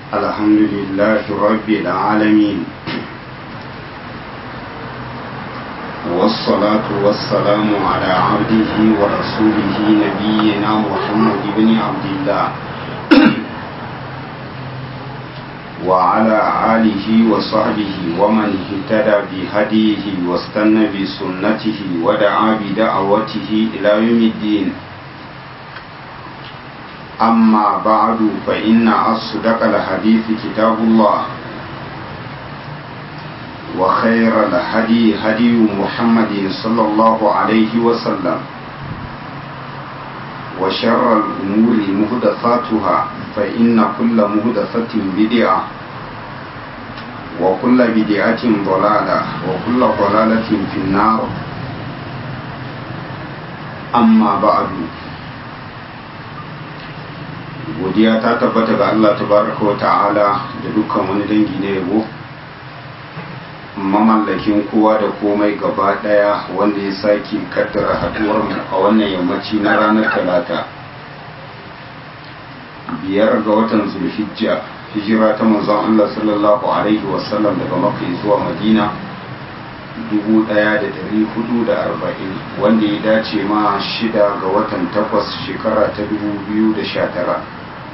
الحمد لله رب العالمين والصلاة والسلام على عبده ورسوله نبينا محمد بن عبد الله وعلى آله وصحبه ومن اهتدى بهديه واستنى بسنته ودعا بدعوته إلى يوم الدين أما بعد فإن أصدق الحديث كتاب الله وخير الهدي هدي محمد صلى الله عليه وسلم وشر الأمور مهدثاتها فإن كل مهدثة بدعة وكل بدعة ضلالة وكل ضلالة في النار أما بعد godiya ta tabbata ga Allah tabaraka wa ta'ala da dukkan wani dangi na yabo mamallakin kowa da komai gaba daya wanda ya sake kaddara haduwar mu a wannan yammaci na ranar talata biyar ga watan zulhijja hijira ta manzon Allah sallallahu alaihi wasallam daga makka zuwa madina 1440 wanda ya dace ma shida ga watan takwas shekara ta 2019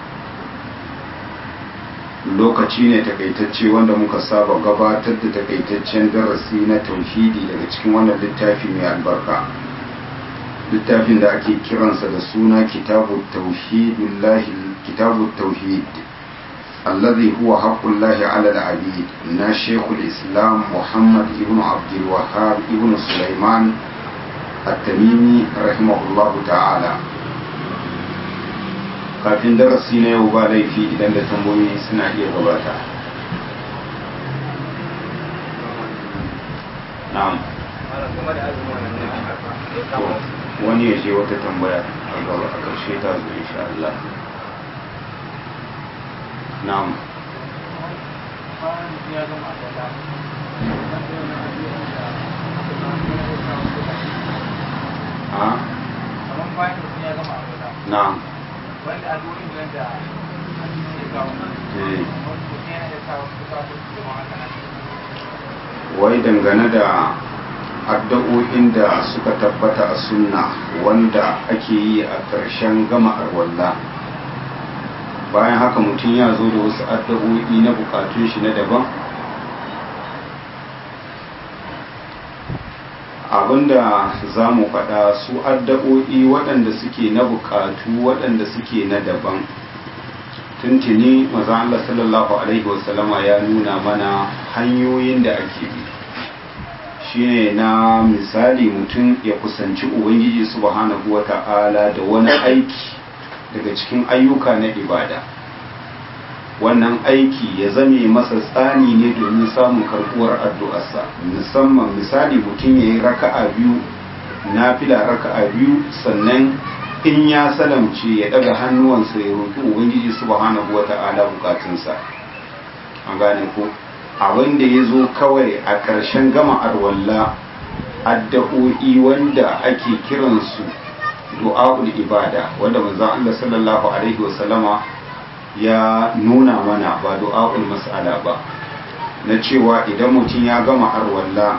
lokaci ne takaitacce wanda muka saba gabatar da takaitaccen darasi na tauhidi daga cikin wannan littafi mai albarka littafin da ake kiransa da suna kitabu tauhidillahi kitabu tauhid alladhi huwa haqqullahi ala al-abid na shaykhul islam muhammad ibn abdul wahhab ibn sulaiman at-tamimi rahimahullahu ta'ala kafin darasi na yau ba laifi idan da tambayoyi suna iya gabata na'am wani ya je wata tambaya a gaba a ƙarshe ta zo insha Allah na'am a na'am wanda a duk inda da ke kawo wai dangane da addu'o'in da suka tabbata a sunna wanda ake yi a ƙarshen gama arwalla bayan haka mutum ya zo da wasu addu'o'i na bukatun shi na daban abinda za mu faɗa su addu'o'i waɗanda suke na bukatu waɗanda suke na daban tuntuni maza Allah sallallahu Alaihi wasallama ya nuna mana hanyoyin da ake bi shine na misali mutum ya kusanci ubangiji subhanahu wa ta'ala da wani aiki daga cikin ayyuka na ibada wannan aiki ya zame masa tsani ne domin samun karbuwar addu'arsa musamman misali mutum ya yi raka'a biyu na fila raka'a biyu sannan in ya salamce ya daga hannuwansa ya roƙi ubangiji subhanahu wata'ala bukatunsa an gane ko abin da ya zo kawai a ƙarshen gama arwalla addu'o'i wanda ake kiransu du'a'ul ibada wanda manzon Allah sallallahu alaihi wasallama ya nuna mana ba du'a'ul mas'ala ba na cewa idan mutum ya gama arwalla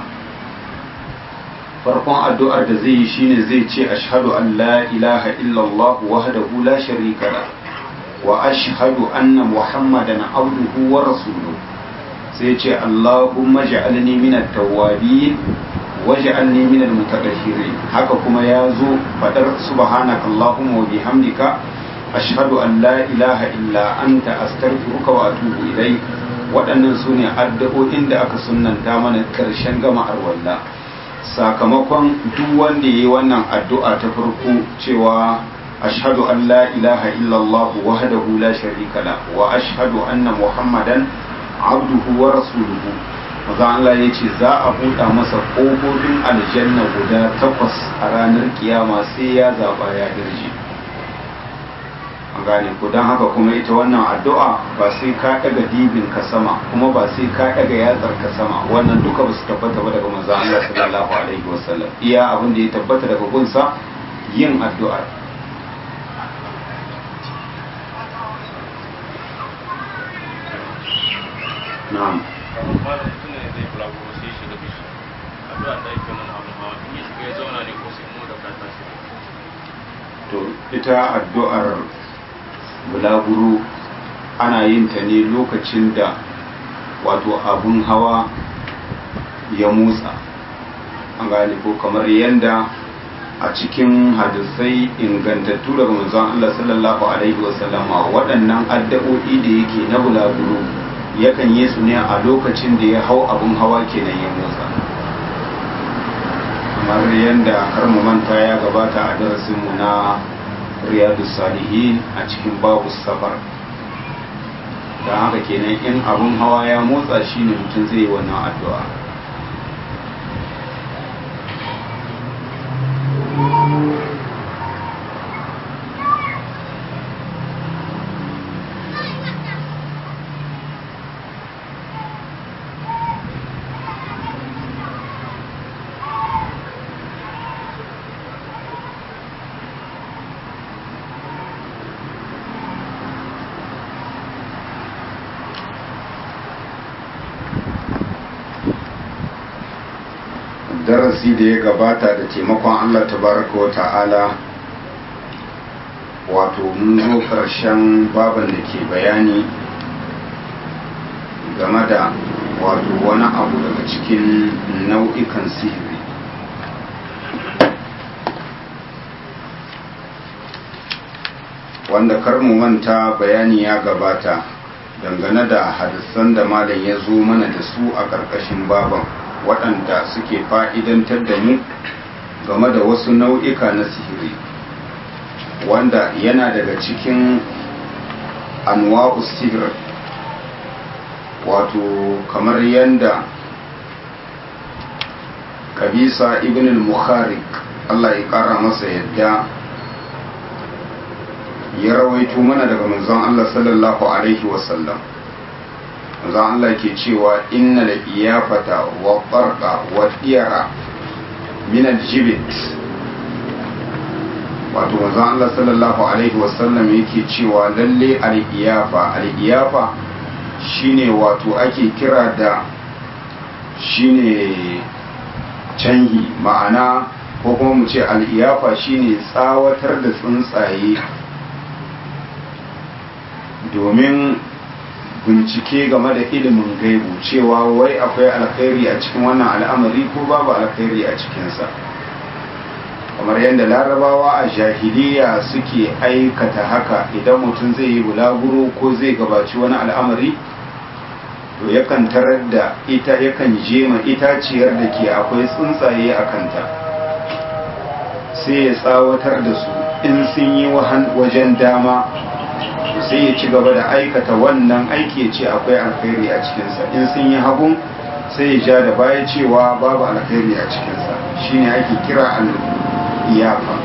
farkon addu'ar da zai yi shine zai ce ashhadu an la ilaha illallah wahdahu la sharika la wa ashhadu anna muhammadan abduhu wa rasuluhu sai ce allahumma ja'alni minat tawwabin waj'alni minal mutatahhirin haka kuma ya zo fadar subhanaka allahumma wa bihamdika ashhadu an la ilaha illa anta astaghfiruka wa atubu ilayk waɗannan su ne addu'o'in da aka sunnanta mana ƙarshen gama arwalla sakamakon duk wanda ya yi wannan addu'a ta farko cewa ashhadu an la ilaha illallah wahdahu la sharika la wa ashhadu anna muhammadan abduhu wa rasuluhu maza Allah ya ce za a buɗa masa ƙofofin aljanna guda takwas a ranar kiyama sai ya zaɓa ya dirje an gane ku don haka kuma ita wannan addu'a ba sai ka ɗaga dibin ka sama kuma ba sai ka ɗaga yatsar ka sama wannan duka ba su tabbata ba daga manzon Allah sallallahu alaihi wasallam iya abin da ya tabbata daga gunsa yin addu'ar na'am kamar malam mutum ne zai bulaguro sai ya shiga bishi addu'a da yake mana abu hawa in ya shiga ya zauna ne ko sai mu da kata shi to ita addu'ar bulaguro ana yin ta ne lokacin da wato abun hawa ya motsa an gane ko kamar yadda a cikin hadisai ingantattu daga manzon Allah sallallahu alaihi wasallama waɗannan addu'o'i da yake na bulaguro yakan yi su ne a lokacin da ya hau abun hawa kenan ya motsa kamar yadda har mu manta ya gabata a darasinmu na riyadu salihin a cikin babu safar don haka kenan in abun hawa ya motsa shi ne mutum zai yi wannan addu'a darasi da ya gabata da taimakon Allah tabaraka wa ta'ala wato mun zo ƙarshen baban da ke bayani game da wato wani abu daga cikin nau'ikan sihiri wanda kar mu manta bayani ya gabata dangane da hadisan da malam ya zo mana da su a ƙarƙashin baban waɗanda suke fa'idantar da mu game da wasu nau'ika na sihiri wanda yana daga cikin anwa'u sihir wato kamar yadda kabisa ibn al-mukharik Allah ya ƙara masa yadda ya rawaito mana daga manzon Allah sallallahu alaihi wasallam manzon Allah ke cewa inna da iyafata wa farqa wa tiyara min aljibit wato manzon Allah sallallahu alaihi wasallam yake cewa lalle al-iyafa al-iyafa shine wato ake kira da shine canhi ma'ana ko kuma mu ce al-iyafa shine tsawatar da tsuntsaye domin bincike game da ilimin gaibu cewa wai akwai alkhairi a cikin wannan al'amari ko babu alkhairi a cikinsa kamar yadda larabawa a jahiliya suke aikata haka idan mutum zai yi bulaguro ko zai gabaci wani al'amari to yakan tarar da ita yakan jema itaciyar da ke akwai tsuntsaye a kanta sai ya tsawatar da su in sun yi wajen dama sai ya ci gaba da aikata wannan aiki ya ce akwai alkhairi a cikinsa in sun yi hagun sai ya ja da baya cewa babu alkhairi a cikinsa shine ake kira al-iyafa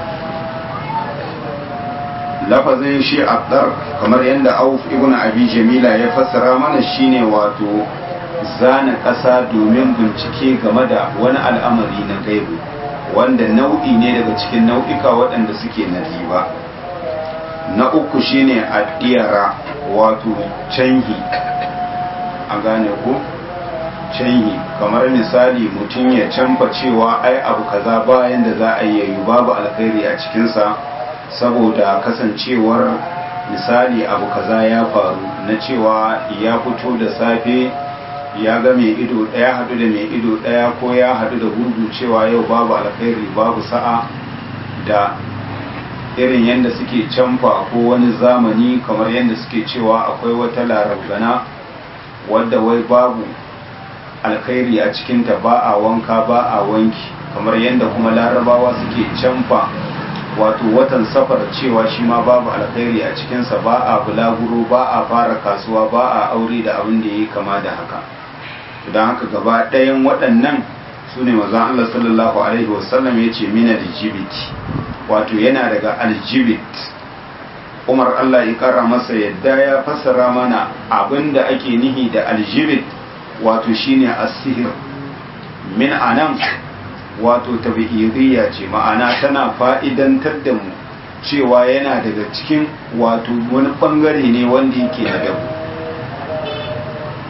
lafazin shi abdar kamar yadda auf ibn abi jamila ya fassara mana shine wato zana ƙasa domin bincike game da wani al'amari na gaibu wanda nau'i ne daga cikin nau'ika waɗanda suke na riba na uku shine addiyara wato canhi a gane ku canhi kamar misali mutum ya canfa cewa ai abu kaza bayan da za a yi babu alkhairi a cikinsa saboda kasancewar misali abu kaza ya faru na cewa ya fito da safe ya ga mai ido ɗaya haɗu da mai ido ɗaya ko ya haɗu da gurgu cewa yau babu alkhairi babu sa'a da irin yadda suke canfa ko wani zamani kamar yadda suke cewa akwai wata larabgana wadda wai babu alkhairi a cikinta ba a wanka ba a wanki kamar yadda kuma larabawa suke canfa wato watan safar cewa shi ma babu alkhairi a cikinsa ba a bulaguro ba a fara kasuwa ba a aure da abin da ya kama da haka don haka gaba ɗayan waɗannan su ne mazan Allah sallallahu alaihi wasallam ya ce mina da jibiti wato yana daga aljibit umar Allah ya kara masa yadda ya fassara mana abin da ake nihi da aljibit wato shine asihir min anan wato tabi'idiyya ce ma'ana tana fa'idantar da mu cewa yana daga cikin wato wani bangare ne wanda yake na dabu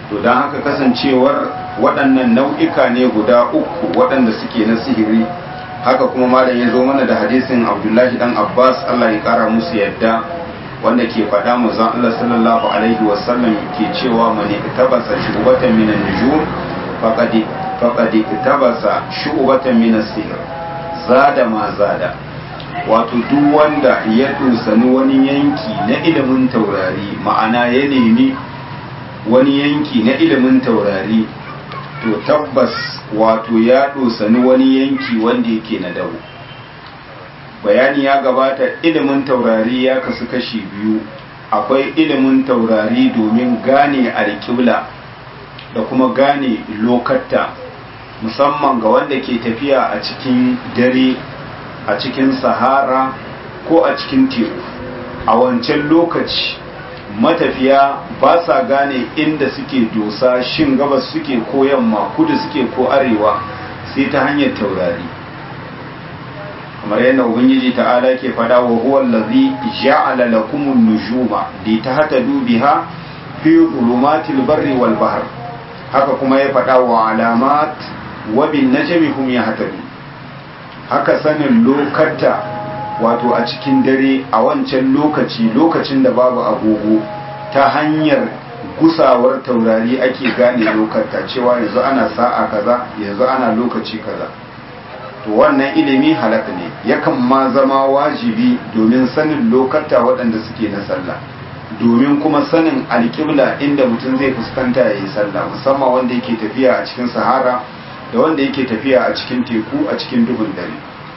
to don haka kasancewar waɗannan nau'ika ne guda uku waɗanda suke na sihiri haka kuma malam ya zo mana da hadisin abdullahi dan abbas allah ya kara musu yadda wanda ke faɗa manzon allah sallallahu alaihi wasallam ke cewa mani tabasa shubatan minan nujum faqad faqad tabasa shubatan minas sihr zada ma zada wato duk wanda ya dusani wani yanki na ilimin taurari ma'ana ya nemi wani yanki na ilimin taurari to tabbas wato ya dosani wani yanki wanda yake na dawo bayani ya gabata ilimin taurari ya kasu kashi biyu akwai ilimin taurari domin gane alƙibla da kuma gane lokatta musamman ga wanda ke tafiya a cikin dare a cikin sahara ko a cikin teku a wancan lokaci matafiya ba sa gane inda suke dosa shin gabas suke ko yamma kudu suke ko arewa sai ta hanyar taurari kamar yadda ubangiji ta'ala ke fada wa huwa allazi ja'ala lakum an-nujuma li tahtadu biha fi dhulumatil barri wal bahr haka kuma ya fada wa alamat wa bin najmi hum yahtadun haka sanin lokata wato a cikin dare a wancan lokaci lokacin da babu agogo ta hanyar gusawar taurari ake gane lokata cewa yanzu ana sa'a kaza yanzu ana lokaci kaza to wannan ilimi halak ne yakan ma zama wajibi domin sanin lokata waɗanda suke na sallah domin kuma sanin alƙibla inda mutum zai fuskanta ya yi sallah musamman wanda yake tafiya a cikin sahara da wanda yake tafiya a cikin teku a cikin duhun dare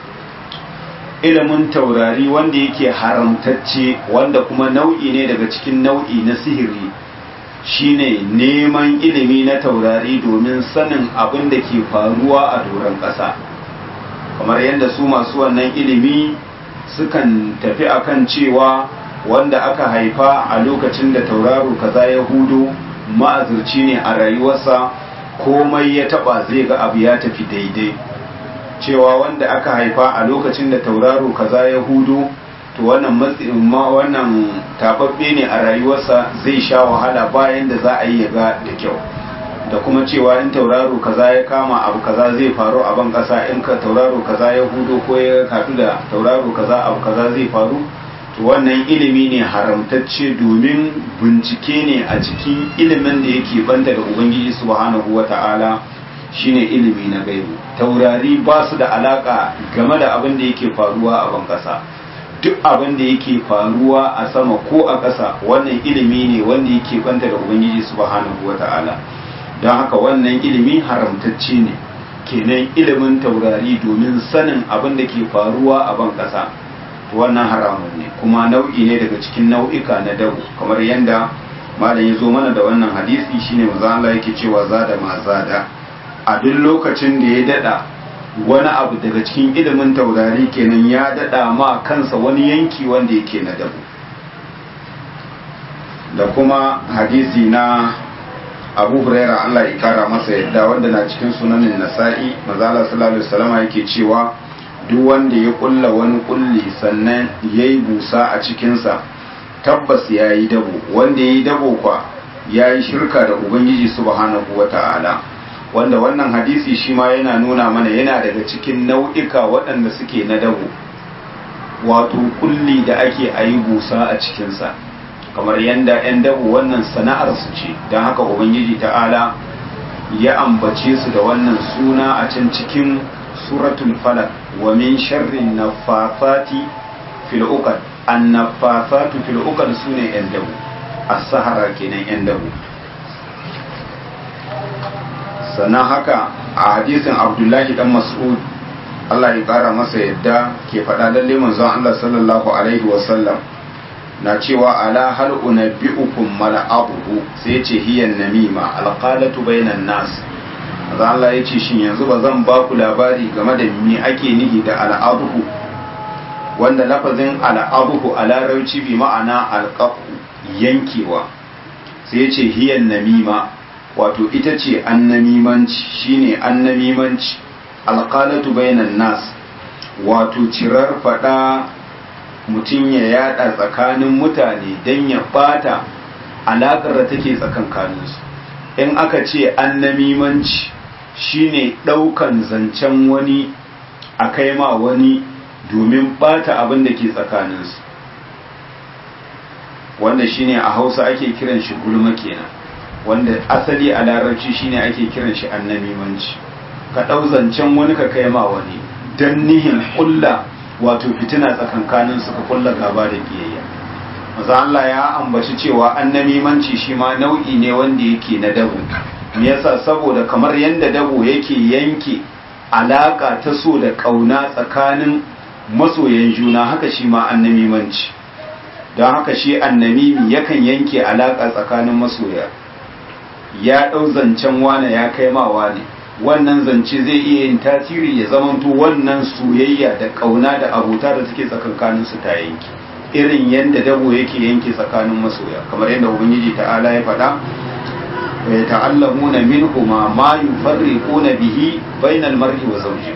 ilimin taurari wanda yake haramtacce wanda kuma nau'i ne daga cikin nau'i na sihiri shine neman ilimi na taurari domin sanin abin da ke faruwa a doron ƙasa kamar yadda su masu wannan ilimi sukan tafi akan cewa wanda aka haifa a lokacin da tauraro kaza ya hudu ma'azirci ne a rayuwarsa komai ya taba zai ga abu ya tafi daidai cewa wanda aka haifa a lokacin da tauraro kaza ya hudu to wannan wannan tababbe ne a rayuwarsa zai sha wahala bayan da za a yi ya ga da kyau da kuma cewa in tauraro kaza ya kama abu kaza zai faru a ban kasa in ka tauraro kaza ya hudu ko ya katu da tauraro kaza abu kaza zai faru to wannan ilimi ne haramtacce domin bincike ne a cikin ilimin da yake banta da ubangiji subhanahu wata'ala shine ilimi na gaibu taurari ba su da alaka game da abin da yake faruwa a ban kasa duk abin da yake faruwa a sama ko a ƙasa wannan ilimi ne wanda yake banta da ubangiji subhanahu wata'ala don haka wannan ilimi haramtacce ne kenan ilimin taurari domin sanin abin da ke faruwa a ban ƙasa wannan haramun ne kuma nau'i ne daga cikin nau'ika na dabu kamar yadda malam ya zo mana da wannan hadisi shine manzo Allah yake cewa zada ma zada a duk lokacin da ya dada wani abu daga cikin ilimin taurari kenan ya dada ma kansa wani yanki wanda yake na dabu da kuma hadisi na abu huraira Allah ya kara masa yadda wanda na cikin sunanin nasa'i manzo Allah sallallahu alaihi wasallam yake cewa duk wanda ya kulla wani kulli sannan ya yi busa a cikinsa tabbas ya yi dabo wanda ya yi dabo kwa ya yi shirka da ubangiji subhanahu wa ta'ala wanda wannan hadisi shi ma yana nuna mana yana daga cikin nau'ika waɗanda suke na dabo wato kulli da ake a yi busa a cikinsa kamar yadda 'yan dabo wannan sana'ar su ce don haka ubangiji ta'ala ya ambace su da wannan suna a can cikin suratul falak wa min sharrin nafathati fil uqad an nafathatu fil uqad sune yan dabu as-sahara kenan yan dabu sannan haka a hadisin abdullahi dan mas'ud Allah ya kara masa yadda ke faɗa lalle manzon Allah sallallahu alaihi wa sallam na cewa ala hal unabbi'ukum mala'abuhu sai ce hiyan namima alqalatu bainan nas maza Allah ya ce shin yanzu ba zan ba ku labari game da me ake nihi da al'abuhu wanda lafazin al'abuhu a larauci bi ma'ana alƙafu yankewa sai ya ce hiyan namima wato ita ce annamimanci shine annamimanci alƙalatu bainan nas wato cirar faɗa mutum ya yada tsakanin mutane don ya bata alaƙar da take tsakankaninsu in aka ce annamimanci shine ɗaukan zancen wani a kai ma wani domin ɓata abin da ke tsakaninsu wanda shine a hausa ake kiran shi gulma kenan wanda asali a larabci shine ake kiran shi annamimanci ka ɗau zancen wani ka kai ma wani don nihin ƙulla wato fitina tsakankanin su ka ƙulla gaba da ƙiyayya maza Allah ya ambaci cewa annamimanci shi ma nau'i ne wanda yake na dabo me yasa saboda kamar yadda dabo yake yanke alaka ta so da ƙauna tsakanin masoyan juna haka shi ma annamimanci don haka shi annamimi yakan yanke alaka tsakanin masoya ya ɗau zancen wane ya kai ma wane wannan zance zai iya yin tasiri ya zamanto wannan soyayya da ƙauna da abota da suke tsakankanin su ta yanke irin yadda dabo yake yanke tsakanin masoya kamar yadda ubangiji ta'ala ya faɗa wa yata'allamuna minhuma ma yufarriquna bihi bainal mar'i wa zawji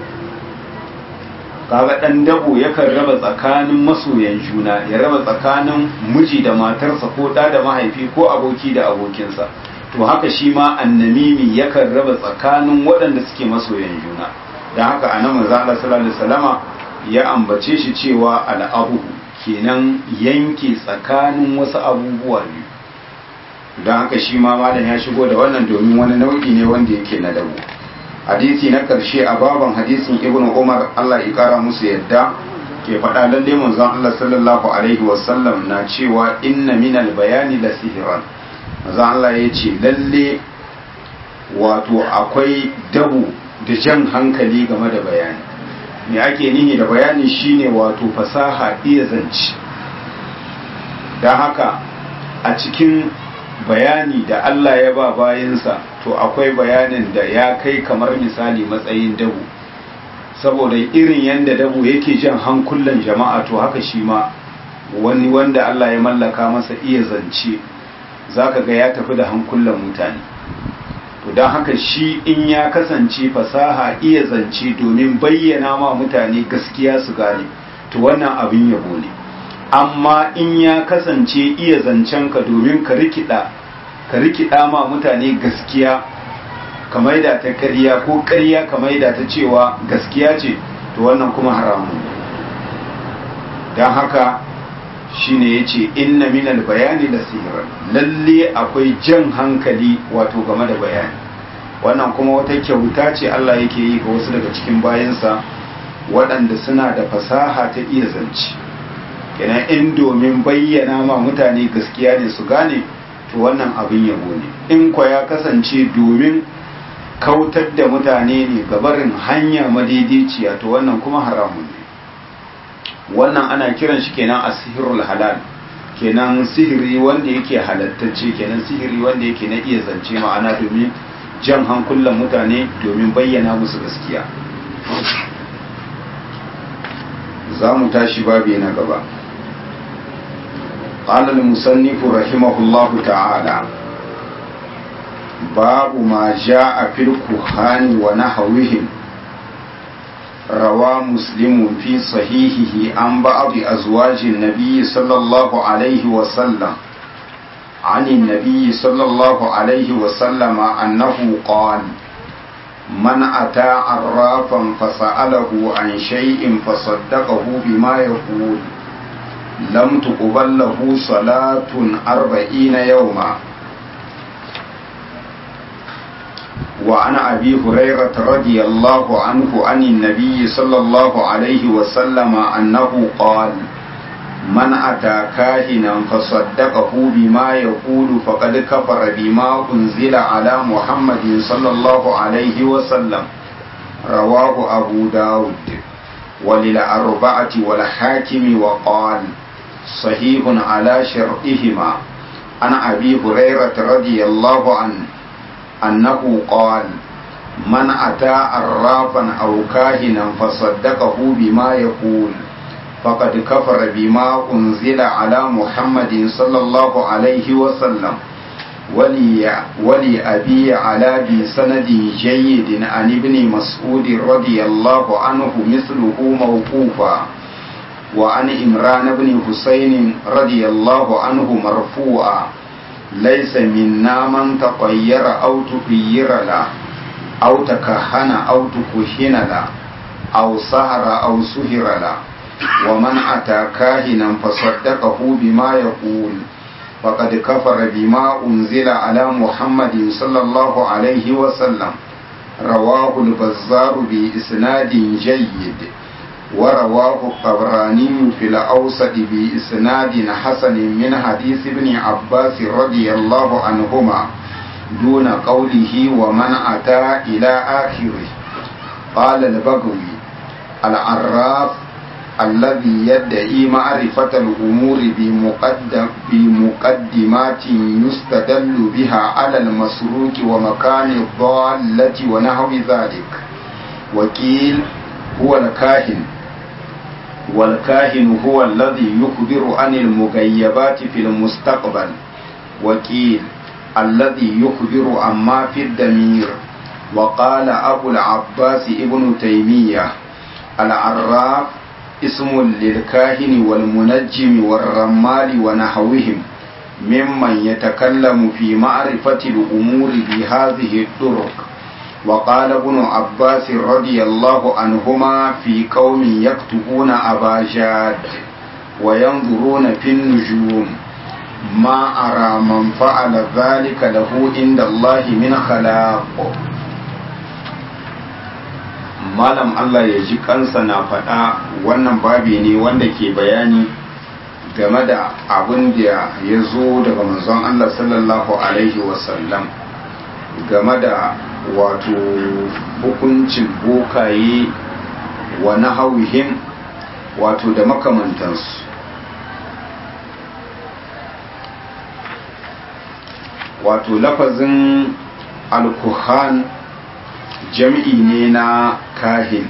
kaga dan dabo yakan raba tsakanin masoyan juna ya raba tsakanin miji da matarsa ko da da mahaifi ko aboki da abokinsa to haka shi ma annamimi yakan raba tsakanin waɗanda suke masoyan juna don haka a nan manzo Allah sallallahu alaihi wasallama ya ambace shi cewa al'abu kenan yanke tsakanin wasu abubuwa biyu don haka shi ma malam ya shigo da wannan domin wani nau'i ne wanda yake na dabo hadisi na karshe a baban hadisin ibnu umar Allah ya kara musu yadda ke faɗa lalle manzon Allah sallallahu alaihi wasallam na cewa inna minal bayani la sihran manzon Allah ya ce lalle wato akwai dabu da jan hankali game da bayani me ake nihi da bayani shine wato fasaha iya zance don haka a cikin bayani da Allah ya ba bayansa to akwai bayanin da ya kai kamar misali matsayin dabu saboda irin yadda dabu yake jan hankulan jama'a to haka shi ma wani wanda Allah ya mallaka masa iya zance zaka ga ya tafi da hankulan mutane to don haka shi in ya kasance fasaha iya zance domin bayyana ma mutane gaskiya su gane to wannan abin yabo ne amma in ya kasance iya zancenka domin ka rikida ka rikida ma mutane gaskiya ka maida ta ƙarya ko ƙarya ka maida ta cewa gaskiya ce to wannan kuma haramun don haka shine ya ce inna minal bayani da sihirar lalle akwai jan hankali wato game da bayani wannan kuma wata kyauta ce Allah yake yi ga wasu daga cikin bayansa waɗanda suna da fasaha ta iya zance kenan in domin bayyana ma mutane gaskiya ne su gane to wannan abin yabo ne in kwa ya kasance domin kautar da mutane ne gabarin hanya madaidaiciya to wannan kuma haramun ne wannan ana kiran shi kenan a sihirul halal kenan sihiri wanda yake halattacce kenan sihiri wanda yake na iya zance ma'ana domin jan hankulan mutane domin bayyana musu gaskiya za mu tashi babi na gaba قال المصنف رحمه الله تعالى باب ما جاء في الكهان ونحوهم روى مسلم في صحيحه عن بعض أزواج النبي صلى الله عليه وسلم عن النبي صلى الله عليه وسلم أنه قال من أتى عرافا فسأله عن شيء فصدقه بما يقول لم تقبل له صلاة أربعين يوما وعن أبي هريرة رضي الله عنه عن النبي صلى الله عليه وسلم أنه قال من أتى كاهنا فصدقه بما يقول فقد كفر بما أنزل على محمد صلى الله عليه وسلم رواه أبو داود وللأربعة والحاكم وقال صحيح على شرطهما عن أبي هريرة رضي الله عنه أنه قال من أتى عرافا أو كاهنا فصدقه بما يقول فقد كفر بما أنزل على محمد صلى الله عليه وسلم ولي, ولي أبي على بسند جيد عن ابن مسعود رضي الله عنه مثله موقوفا وعن إمران بن حسين رضي الله عنه مرفوعا laisa minna man taqayyara aw tuqayyira la aw takahana aw tukuhina la aw sahara aw suhira la wa man ata kahinan fasaddaqahu bima yaqul faqad kafara bima unzila ala muhammadin sallallahu alaihi wa sallam رواه البزار بإسناد جيد ورواه الطبراني في الأوسط بإسناد حسن من حديث ابن عباس رضي الله عنهما دون قوله ومن أتى إلى آخره قال البغوي العراف الذي يدعي معرفة الأمور بمقدم بمقدمات يستدل بها على المسروق ومكان الضالة ونحو ذلك وكيل هو الكاهن والكاهن هو الذي يخبر عن المغيبات في المستقبل وكيل الذي يخبر عما في الدمير وقال أبو العباس ابن تيمية العراف اسم للكاهن والمنجم والرمال ونحوهم ممن يتكلم في معرفة الأمور بهذه الطرق وقال ابن عباس رضي الله عنهما في قوم يكتبون أباجاد وينظرون في النجوم ما أرى من فعل ذلك له عند الله من خلاق malam Allah ya ji kansa na faɗa wannan babi ne wanda ke bayani game da abin da ya zo daga manzon Allah sallallahu Alaihi wasallam game da wato hukuncin bokaye wa na hauhin wato da makamantansu wato lafazin alkuhan jam'i ne na kahin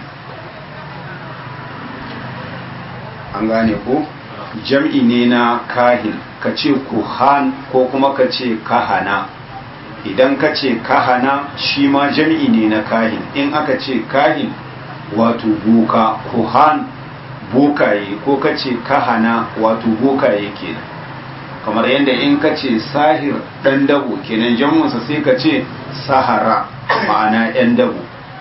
an gane ko jam'i ne na kahin ka ce kuhan ko kuma ka ce kahana idan ka ce kahana shi ma jam'i ne na kahin in aka ce kahin wato boka kuhan bokaye ko ka ce kahana wato bokaye kenan kamar yadda in ka ce sahir ɗan dabo kenan jam'unsa sai ka ce sahara ma'ana 'yan dabo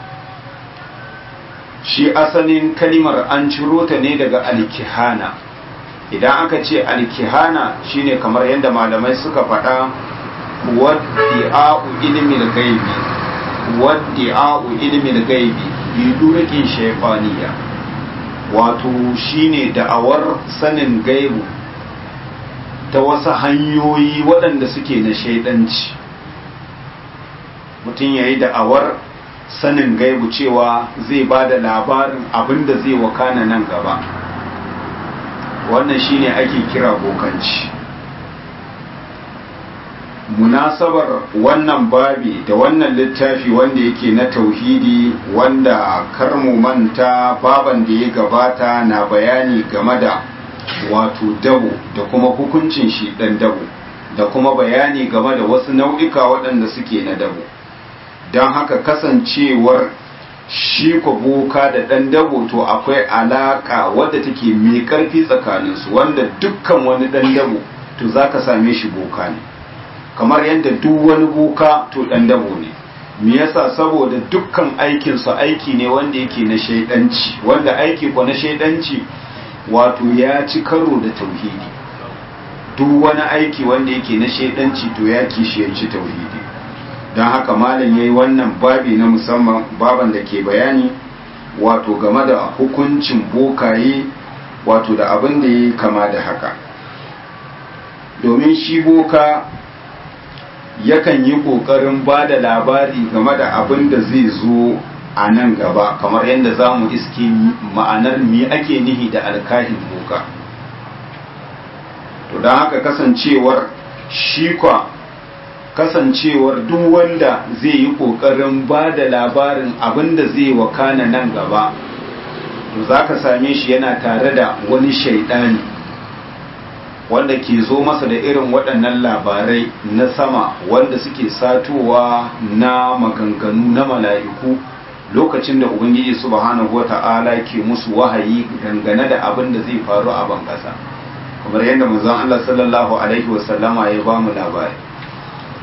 shi asalin kalimar an ciro ta ne daga alkihana idan aka ce alkihana shine kamar yadda malamai suka faɗa waddi'a'u ilmin gaibi waddi'a'u ilmin gaibi bi durukin shayfaniya wato shine da'awar sanin gaibu ta wasu hanyoyi waɗanda suke na shaidanci mutum ya yi da'awar sanin gaibu cewa zai ba da labarin abin da zai wakana nan gaba wannan shine ake kira bokanci munasabar wannan babi da wannan littafi wanda yake na tauhidi wanda karmu manta baban da ya gabata na bayani game da wato dabo da kuma hukuncin shi dan dabo da kuma bayani game da wasu nau'ika waɗanda suke na dabo don haka kasancewar shi boka da ɗan dabo to akwai alaƙa wadda take mai ƙarfi tsakaninsu wanda dukkan wani ɗan dabo to za ka same shi boka ne kamar yadda duk wani boka to ɗan dabo ne me yasa saboda dukkan aikinsu aiki ne wanda yake na shaidanci wanda aiki ko na shaidanci wato ya ci karo da tauhidi duk wani aiki wanda yake na shaidanci to ya kishiyarci tauhidi don haka malam ya yi wannan babi na musamman baban da ke bayani wato game da hukuncin bokaye wato da abin da ya kama da haka domin shi boka yakan yi ƙoƙarin ba da labari game da abin da zai zo a nan gaba kamar yadda za mu iske ma'anar me ake nihi da alkahin boka to don haka kasancewar shi kwa kasancewar duk wanda zai yi ƙoƙarin ba da labarin abin da zai wakana nan gaba to za ka same shi yana tare da wani shaidani wanda ke zo masa da irin waɗannan labarai na sama wanda suke satowa na maganganu na mala'iku lokacin da ubangiji subhanahu wata'ala ke musu wahayi dangane da abin da zai faru a ban ƙasa kamar yadda manzon Allah sallallahu alaihi wasallama ya ba mu labari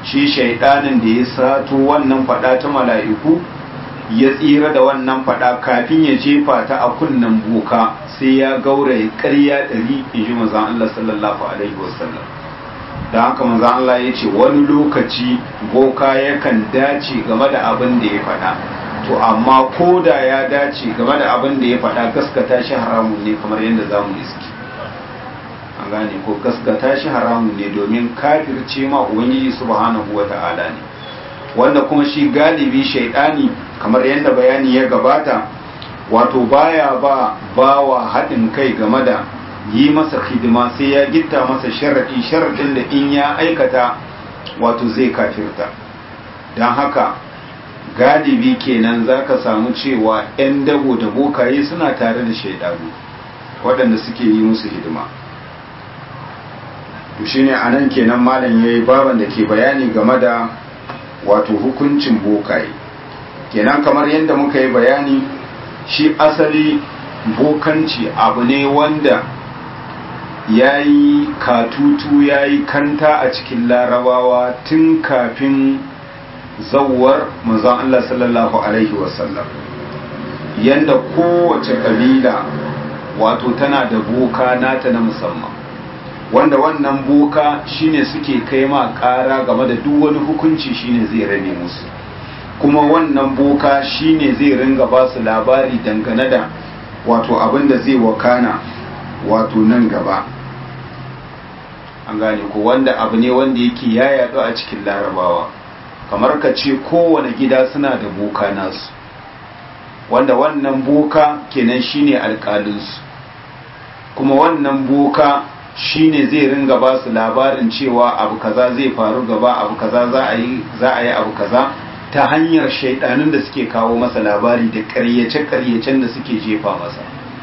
shi shaidanin da ya sato wannan fada ta mala'iku ya tsira da wannan fada kafin ya jefa ta a kunnen boka sai ya gauraye ƙarya ɗari in ji manzan Allah sallallahu alaihi wasallam da haka manzan Allah ya ce wani lokaci boka yakan dace game da abin da ya fada to amma ko da ya dace game da abin da ya fada gaskata shi haramun ne kamar yadda za mu iski an gane ko gaskata shi haramun ne domin kafirce ma ubangiji subhanahu wata'ala ne wanda kuma shi galibi shaidani kamar yadda bayani ya gabata wato baya ba bawa haɗin kai game da yi masa hidima sai ya gitta masa sharaɗi sharaɗin da in ya aikata wato zai kafirta don haka galibi kenan za ka samu cewa 'yan dabo da bokaye suna tare da shaidanu waɗanda suke yi musu hidima to shine anan kenan malam yayi baban da ke bayani game da wato hukuncin bokaye kenan kamar yadda muka yi bayani shi asali bokanci abu ne wanda ya yi katutu ya yi kanta a cikin larabawa tun kafin zawar manzon Allah sallallahu alaihi wasallam yanda kowace kabila wato tana da boka nata na musamman wanda wannan boka shine suke kai ma ƙara game da duk wani hukunci shine zai rane musu kuma wannan boka shine zai ringa ba su labari dangane da wato abin da zai wakana wato nan gaba an gane ko wanda abu ne wanda yake ya yaɗu a cikin larabawa kamar ka ce kowane gida suna da boka nasu wanda wannan boka kenan shine alƙalinsu kuma wannan boka shine zai ringa ba su labarin cewa abu kaza zai faru gaba abu kaza za a yi za a yi abu kaza ta hanyar shaidanin da suke kawo masa labari da ƙaryace-ƙaryacen da suke jefa masa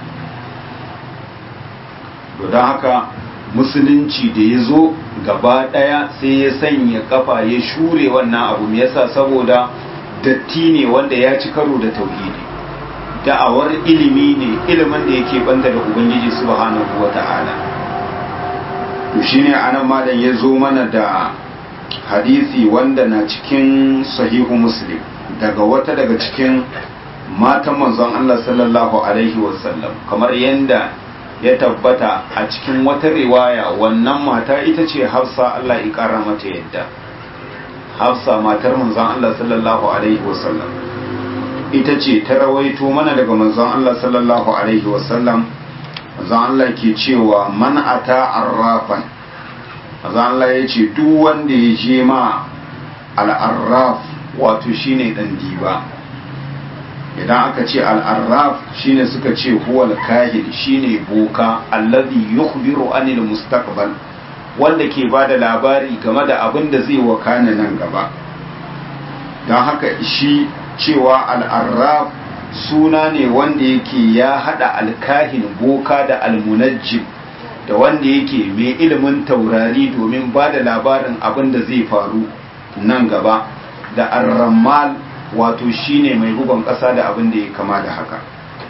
don haka musulunci da ya zo gaba ɗaya sai ya sanya kafa ya shure wannan abu me yasa saboda datti ne wanda ya ci karo da tauhidi da'awar ilimi ne ilimin da yake banta da ubangiji subhanahu wata'ala to shine anan malam ya zo mana da hadisi wanda na cikin sahihu muslim daga wata daga cikin matan manzon Allah sallallahu alaihi wasallam kamar yanda ya tabbata a cikin wata riwaya wannan mata ita ce hafsa Allah ya kara mata yadda hafsa matar manzon Allah sallallahu alaihi wasallam ita ce ta rawaito mana daga manzon Allah sallallahu alaihi wasallam manzon Allah ke cewa man ata arrafan manzon Allah ya ce duk wanda ya je ma al'arraf wato shine dan diba idan aka ce al'arraf shine suka ce huwal kahin shine boka allazi yukhbiru anil mustaqbal wanda ke ba da labari game da abin da zai wakana nan gaba don haka shi cewa al'arraf suna ne wanda yake ya hada alkahin boka da almunajjim da wanda yake mai ilimin taurari domin ba da labarin abin da zai faru nan gaba da arramal wato shine mai bugon ƙasa da abin da ya kama da haka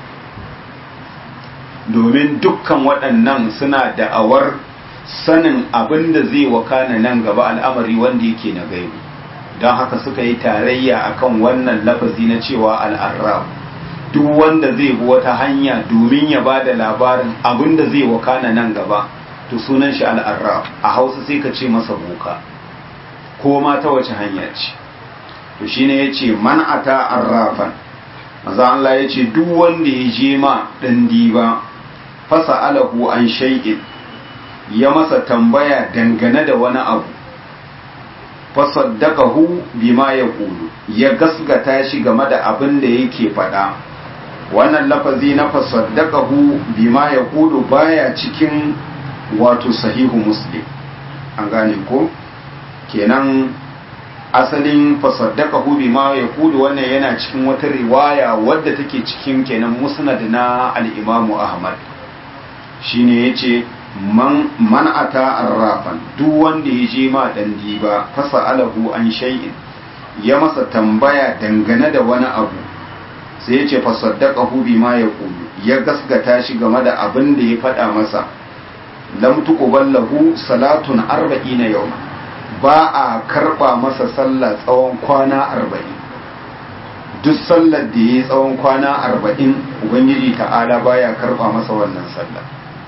domin dukkan waɗannan suna da'awar sanin abin da zai wakana nan gaba al'amari wanda yake na gaibu don haka suka yi tarayya akan wannan lafazi na cewa al'arraf duk wanda zai bi wata hanya domin ya ba da labarin abin da zai wakana nan gaba to sunan shi al'arraf a hausa sai ka ce masa boka ko ma ta wace hanya ce to shine yace man ata arrafan maza Allah yace duk wanda ya je ma dan diba fasa alahu an shay'in ya masa tambaya dangane da wani abu fasaddaqahu bima yaqulu ya gasgata shi game da abin da yake faɗa wannan lafazi na fasaddaqahu bima yaqulu baya cikin wato sahihu muslim an gane ko kenan asalin fasaddaqahu bima yaqulu wannan yana cikin wata riwaya wadda take cikin kenan musnad na al-Imam Ahmad shine yace man man ata arrafan duk wanda ya je ma dan diba fasalahu an shay'in ya masa tambaya dangane da wani abu sai yace fasaddaqahu bima yaqulu ya gasgata shi game da abin da ya faɗa masa lam tuqballahu salatun arba'ina yawma ba a karba masa sallah tsawon kwana arba'in duk sallar da ya yi tsawon kwana arba'in ubangiji ta'ala baya karba masa wannan sallah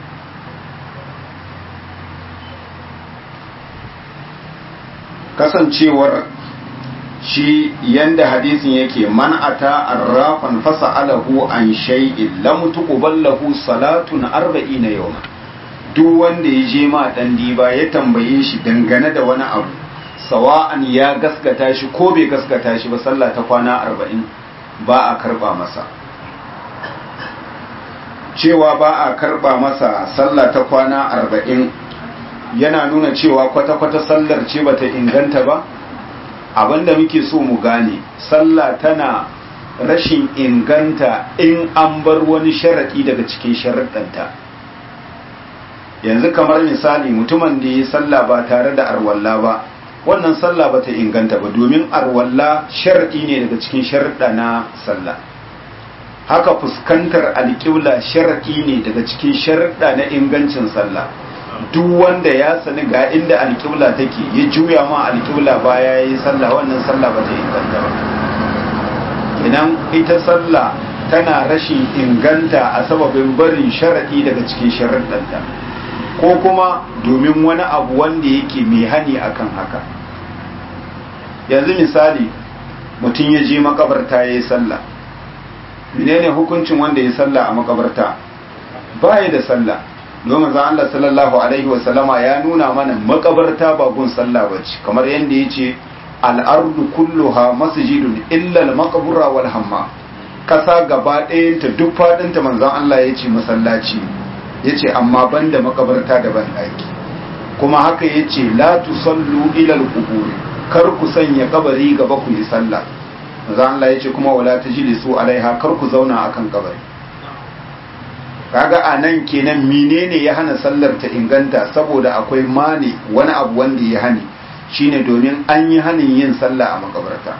kasancewar shi yanda hadisin yake man ata arrafan fasa'alahu an shay'in lam tuqbal lahu salatun arba'ina yawma duk wanda ya je ma dan diba ya tambaye shi dangane da wani abu sawa'an ya gaskata shi ko bai gaskata shi ba sallah ta kwana arba'in ba a karba masa cewa ba a karba masa sallah ta kwana arba'in yana nuna cewa kwata-kwata sallar ce bata inganta ba abinda muke so mu gane sallah tana rashin inganta in an bar wani sharaɗi daga cikin sharaɗanta yanzu kamar misali mutumin da ya sallah ba tare da arwalla ba wannan sallah ba ta inganta ba domin arwalla sharaɗi ne daga cikin sharaɗa na sallah haka fuskantar alƙibla sharaɗi ne daga cikin sharaɗa na ingancin sallah duk wanda ya sani ga inda alƙibla take ya juya ma alƙibla baya ya yi sallah wannan sallah ba ta inganta ba idan ita sallah tana rashin inganta a sababin barin sharaɗi daga cikin sharaɗanta ko kuma domin wani abu wanda yake mai hani akan haka yanzu misali mutum ya je makabarta ya yi sallah menene hukuncin wanda ya sallah a makabarta baya da sallah domin zan Allah sallallahu alaihi wasallama ya nuna mana makabarta ba gun sallah bace kamar yadda ya ce al'ardu kulluha masjidun illa al-maqbura wal hamma kasa gaba ɗayanta duk faɗinta manzon Allah ya ce masallaci ya ce amma banda makabarta da ban ɗaki kuma haka ya ce la tusallu ila al-qubur kar ku sanya kabari gaba ku yi sallah manzon Allah ya ce kuma wala tajlisu alaiha kar ku zauna akan kabari kaga a nan kenan menene ya hana sallar ta inganta saboda akwai mani wani abu wanda ya hani shine domin an yi hanin yin sallah a makabarta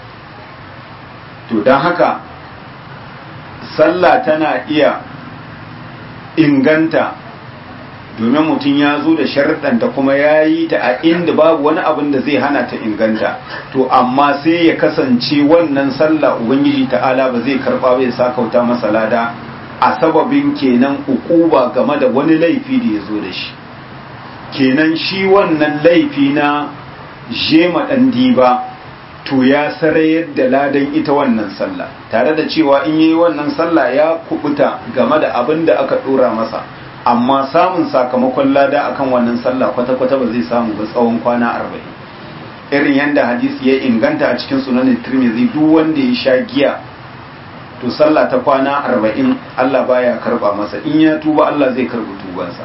to don haka sallah tana iya inganta domin mutum ya zo da sharɗanta kuma ya yi ta a inda babu wani abin da zai hana ta inganta to amma sai ya kasance wannan sallah ubangiji ta'ala ba zai karɓa bai sakauta masa lada a sababin kenan ukuba game da wani laifi da ya zo da shi kenan shi wannan laifi na jema ɗan diba to ya sarayar da ladan ita wannan sallah tare da cewa in yi wannan sallah ya kubuta game da abin da aka ɗora masa amma samun sakamakon lada akan wannan sallah kwata-kwata ba zai samu ba tsawon kwana arba'in irin yadda hadisi ya inganta a cikin sunanin tirmidhi duk wanda ya sha giya to sallah ta kwana arba'in Allah baya karba masa in ya tuba Allah zai karbi tubansa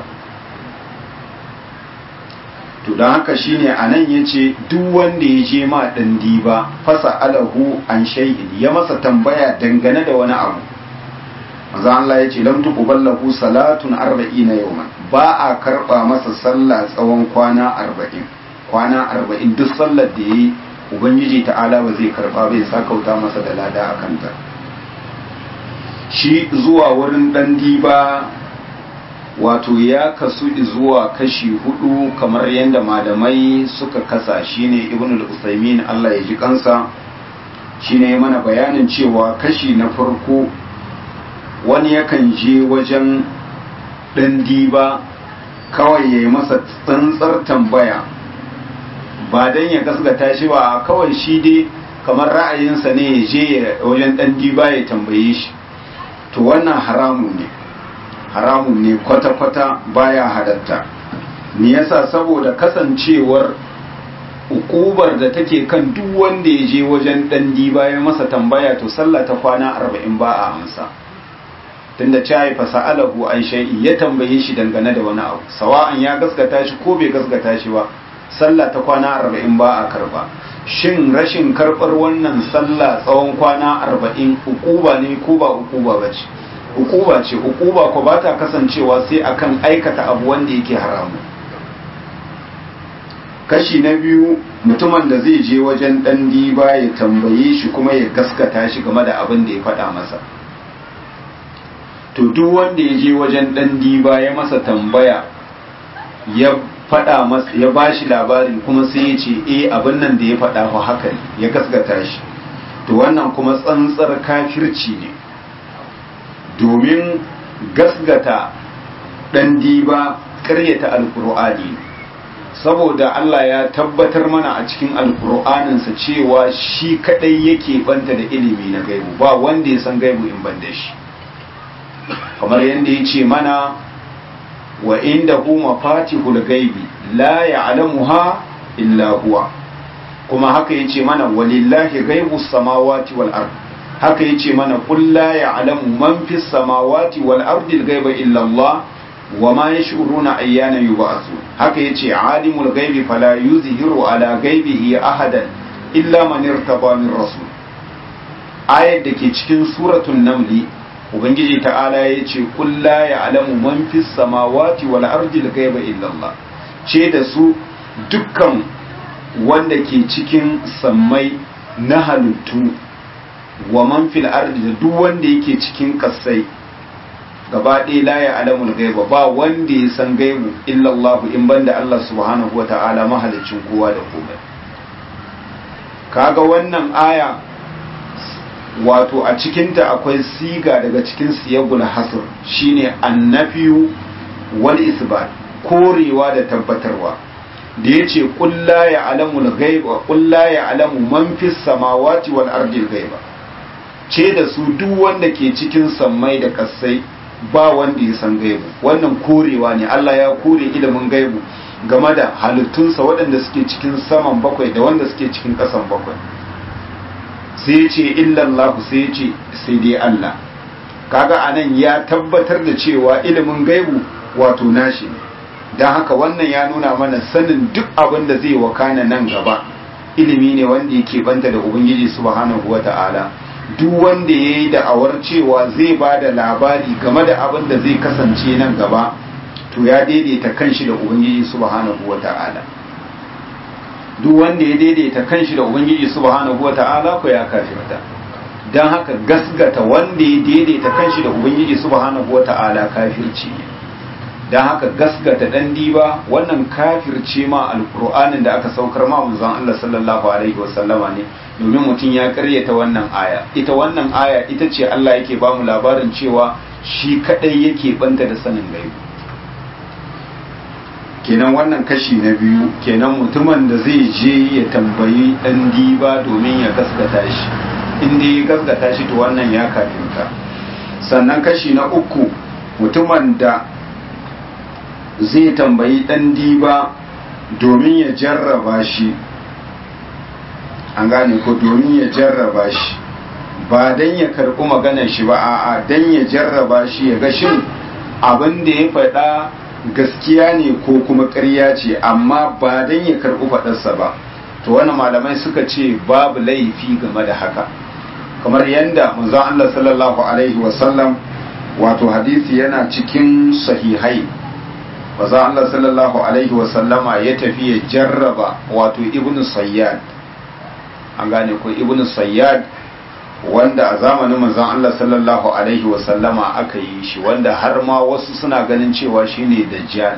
to don haka shine a nan ya ce duk wanda ya je ma ɗan diba fasa alahu an shay'in ya masa tambaya dangane da wani abu maza Allah ya ce lam tuqballahu salatun arba'ina yawman ba a karba masa sallah tsawon kwana arba'in kwana arba'in duk sallar da yayi ubangiji ta'ala ba zai karba bai sakauta masa da lada a kanta shi zuwa wurin ɗan diba wato ya kasu zuwa kashi hudu kamar yadda malamai suka kasa shine ibn al-usaimin Allah ya ji kansa shine mana bayanin cewa kashi na farko wani yakan je wajen ɗan diba kawai ya yi masa tsantsar tambaya ba don ya gasgata shi ba kawai shi dai kamar ra'ayinsa ne ya je wajen ɗan diba ya tambaye shi to wannan haramun ne haramun ne kwata-kwata baya halatta me yasa saboda kasancewar ukubar da take kan duk wanda ya je wajen dan bayan masa tambaya to sallah ta kwana arba'in ba a amsa tunda cai fa sa'alahu an shay'i ya tambaye shi dangane da wani abu sawa'an ya gaskata shi ko bai gaskata shi ba sallah ta kwana arba'in ba a karba shin rashin karbar wannan sallah tsawon kwana arba'in ukuba ne ko ba ukuba ba ce ukuba ce ukuba ko ba ta kasancewa sai akan aikata abu wanda yake haramu kashi na biyu mutumin da zai je wajen dan diba ya tambaye shi kuma ya gaskata shi game da abin da ya faɗa masa to duk wanda ya je wajen dan diba ya masa tambaya ya faɗa masa ya bashi labarin kuma sai ya ce eh abin nan da ya faɗa fa haka ne ya gaskata shi to wannan kuma tsantsar kafirci ne domin gasgata ɗan diba ƙaryata alƙur'ani saboda Allah ya tabbatar mana a cikin alƙur'aninsa cewa shi kaɗai yake banta da ilimi na gaibu ba wanda ya san gaibu in ban da shi kamar yadda ya ce mana wa inda hu mafatihul gaibi la ya'lamuha illa huwa kuma haka yace mana walillahi ghaibus samawati wal ard haka yace mana qul la ya'lamu man fis samawati wal ardi al ghaiba illa Allah wa ma yash'uruna ayyana yub'athun haka yace alimul ghaibi fala yuzhiru ala ghaibihi ahadan illa man irtaba min rasul ayat dake cikin suratul naml ubangiji ta'ala yace qul la ya'lamu man fis samawati wal ardi al ghaiba illa Allah ce da su dukkan wanda ke cikin sammai na halittu wa man fil ardi da duk wanda yake cikin kasai gaba ɗaya la ya alamul gaiba ba wanda ya san gaibu illallah in banda Allah subhanahu wa ta'ala mahalicin kowa da komai kaga wannan aya wato a cikinta akwai siga daga cikin siyagul hasr shine annafiyu wal isbat korewa da tabbatarwa da ya ce ƙulla ya alamul gaiba ƙulla ya alamu man fi samawati wal ardil gaiba ce da su duk wanda ke cikin sammai da kasai ba wanda ya san gaibu wannan korewa ne Allah ya kore ilimin gaibu game da halittunsa waɗanda suke cikin saman bakwai da wanda suke cikin ƙasan bakwai sai ya ce illallahu sai ya ce sai dai Allah kaga anan ya tabbatar da cewa ilimin gaibu wato nashi ne don haka wannan ya nuna mana sanin duk abin da zai wakana nan gaba ilimi ne wanda yake banta da ubangiji subhanahu wa ta'ala duk wanda ya yi da'awar cewa zai ba da labari game da abin da zai kasance nan gaba to ya daidaita kanshi da ubangiji subhanahu wa ta'ala duk wanda ya daidaita kanshi da ubangiji subhanahu wa ta'ala ko ya kafirta don haka gasgata wanda ya daidaita kanshi da ubangiji subhanahu wa ta'ala kafirci ne don haka gasgata dan diba wannan kafirce ma alkur'anin da aka saukar ma manzon Allah sallallahu alaihi wasallama ne domin mutum ya karyata wannan aya ita wannan aya ita ce Allah yake ba mu labarin cewa shi kadai yake banta da sanin gaibu kenan wannan kashi na biyu kenan mutumin da zai je ya tambayi dan diba domin ya gaskata shi inda ya gaskata shi to wannan ya kafirta sannan kashi na uku mutumin da zai tambayi ɗan diba domin ya jarraba shi an gane ko domin ya jarraba shi ba don ya karɓi maganar shi ba a'a don ya jarraba shi ya ga shin abin da ya faɗa gaskiya ne ko kuma ƙarya ce amma ba don ya karɓi faɗarsa ba to wani malamai suka ce babu laifi game da haka kamar yadda manzon Allah sallallahu alaihi wasallam wato hadisi yana cikin sahihai maza Allah sallallahu Alaihi wasallama ya tafi ya jarraba wato ibn sayyad an gane ko ibn sayyad wanda a zamanin manzon Allah sallallahu Alaihi wasallama aka yi shi wanda har ma wasu suna ganin cewa shine dajjal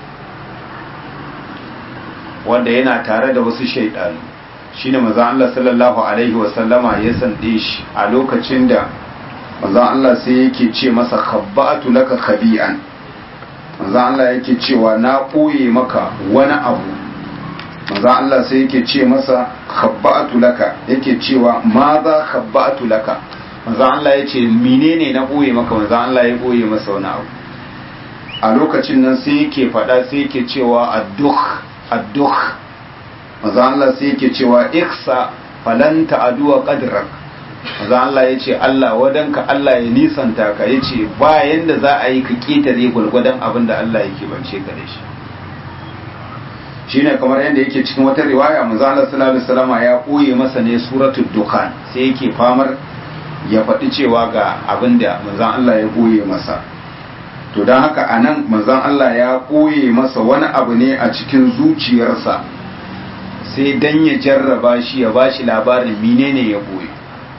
wanda yana tare da wasu shaidanu shine manzon Allah sallallahu Alaihi wasallama ya sande shi a lokacin da manzon Allah sai yake ce masa khabba'atu laka khabi'an manzo Allah yake cewa na ɓoye maka wani abu manzo Allah sai yake ce masa khabba'atu laka yake cewa ma za khabba'atu laka manzo Allah ya ce menene na ɓoye maka manzo Allah ya ɓoye masa wani abu a lokacin nan sai yake faɗa sai yake cewa addukh addukh manzo Allah sai yake cewa iksa falan ta'duwa qadrak maza Allah ya ce Allah wadanka Allah ya nisanta ka ya ce ba yanda za a yi ka ƙetare gwalgwadon abin da Allah yake bance ka da shi shi ne kamar yadda yake cikin wata riwaya maza Allah sallallahu alaihi wasallam ya koye masa ne suratul dukhan sai yake famar ya faɗi cewa ga abin da manzon Allah ya koye masa to don haka anan manzon Allah ya koye masa wani abu ne a cikin zuciyarsa sai dan ya jarraba shi ya bashi labarin menene ya koye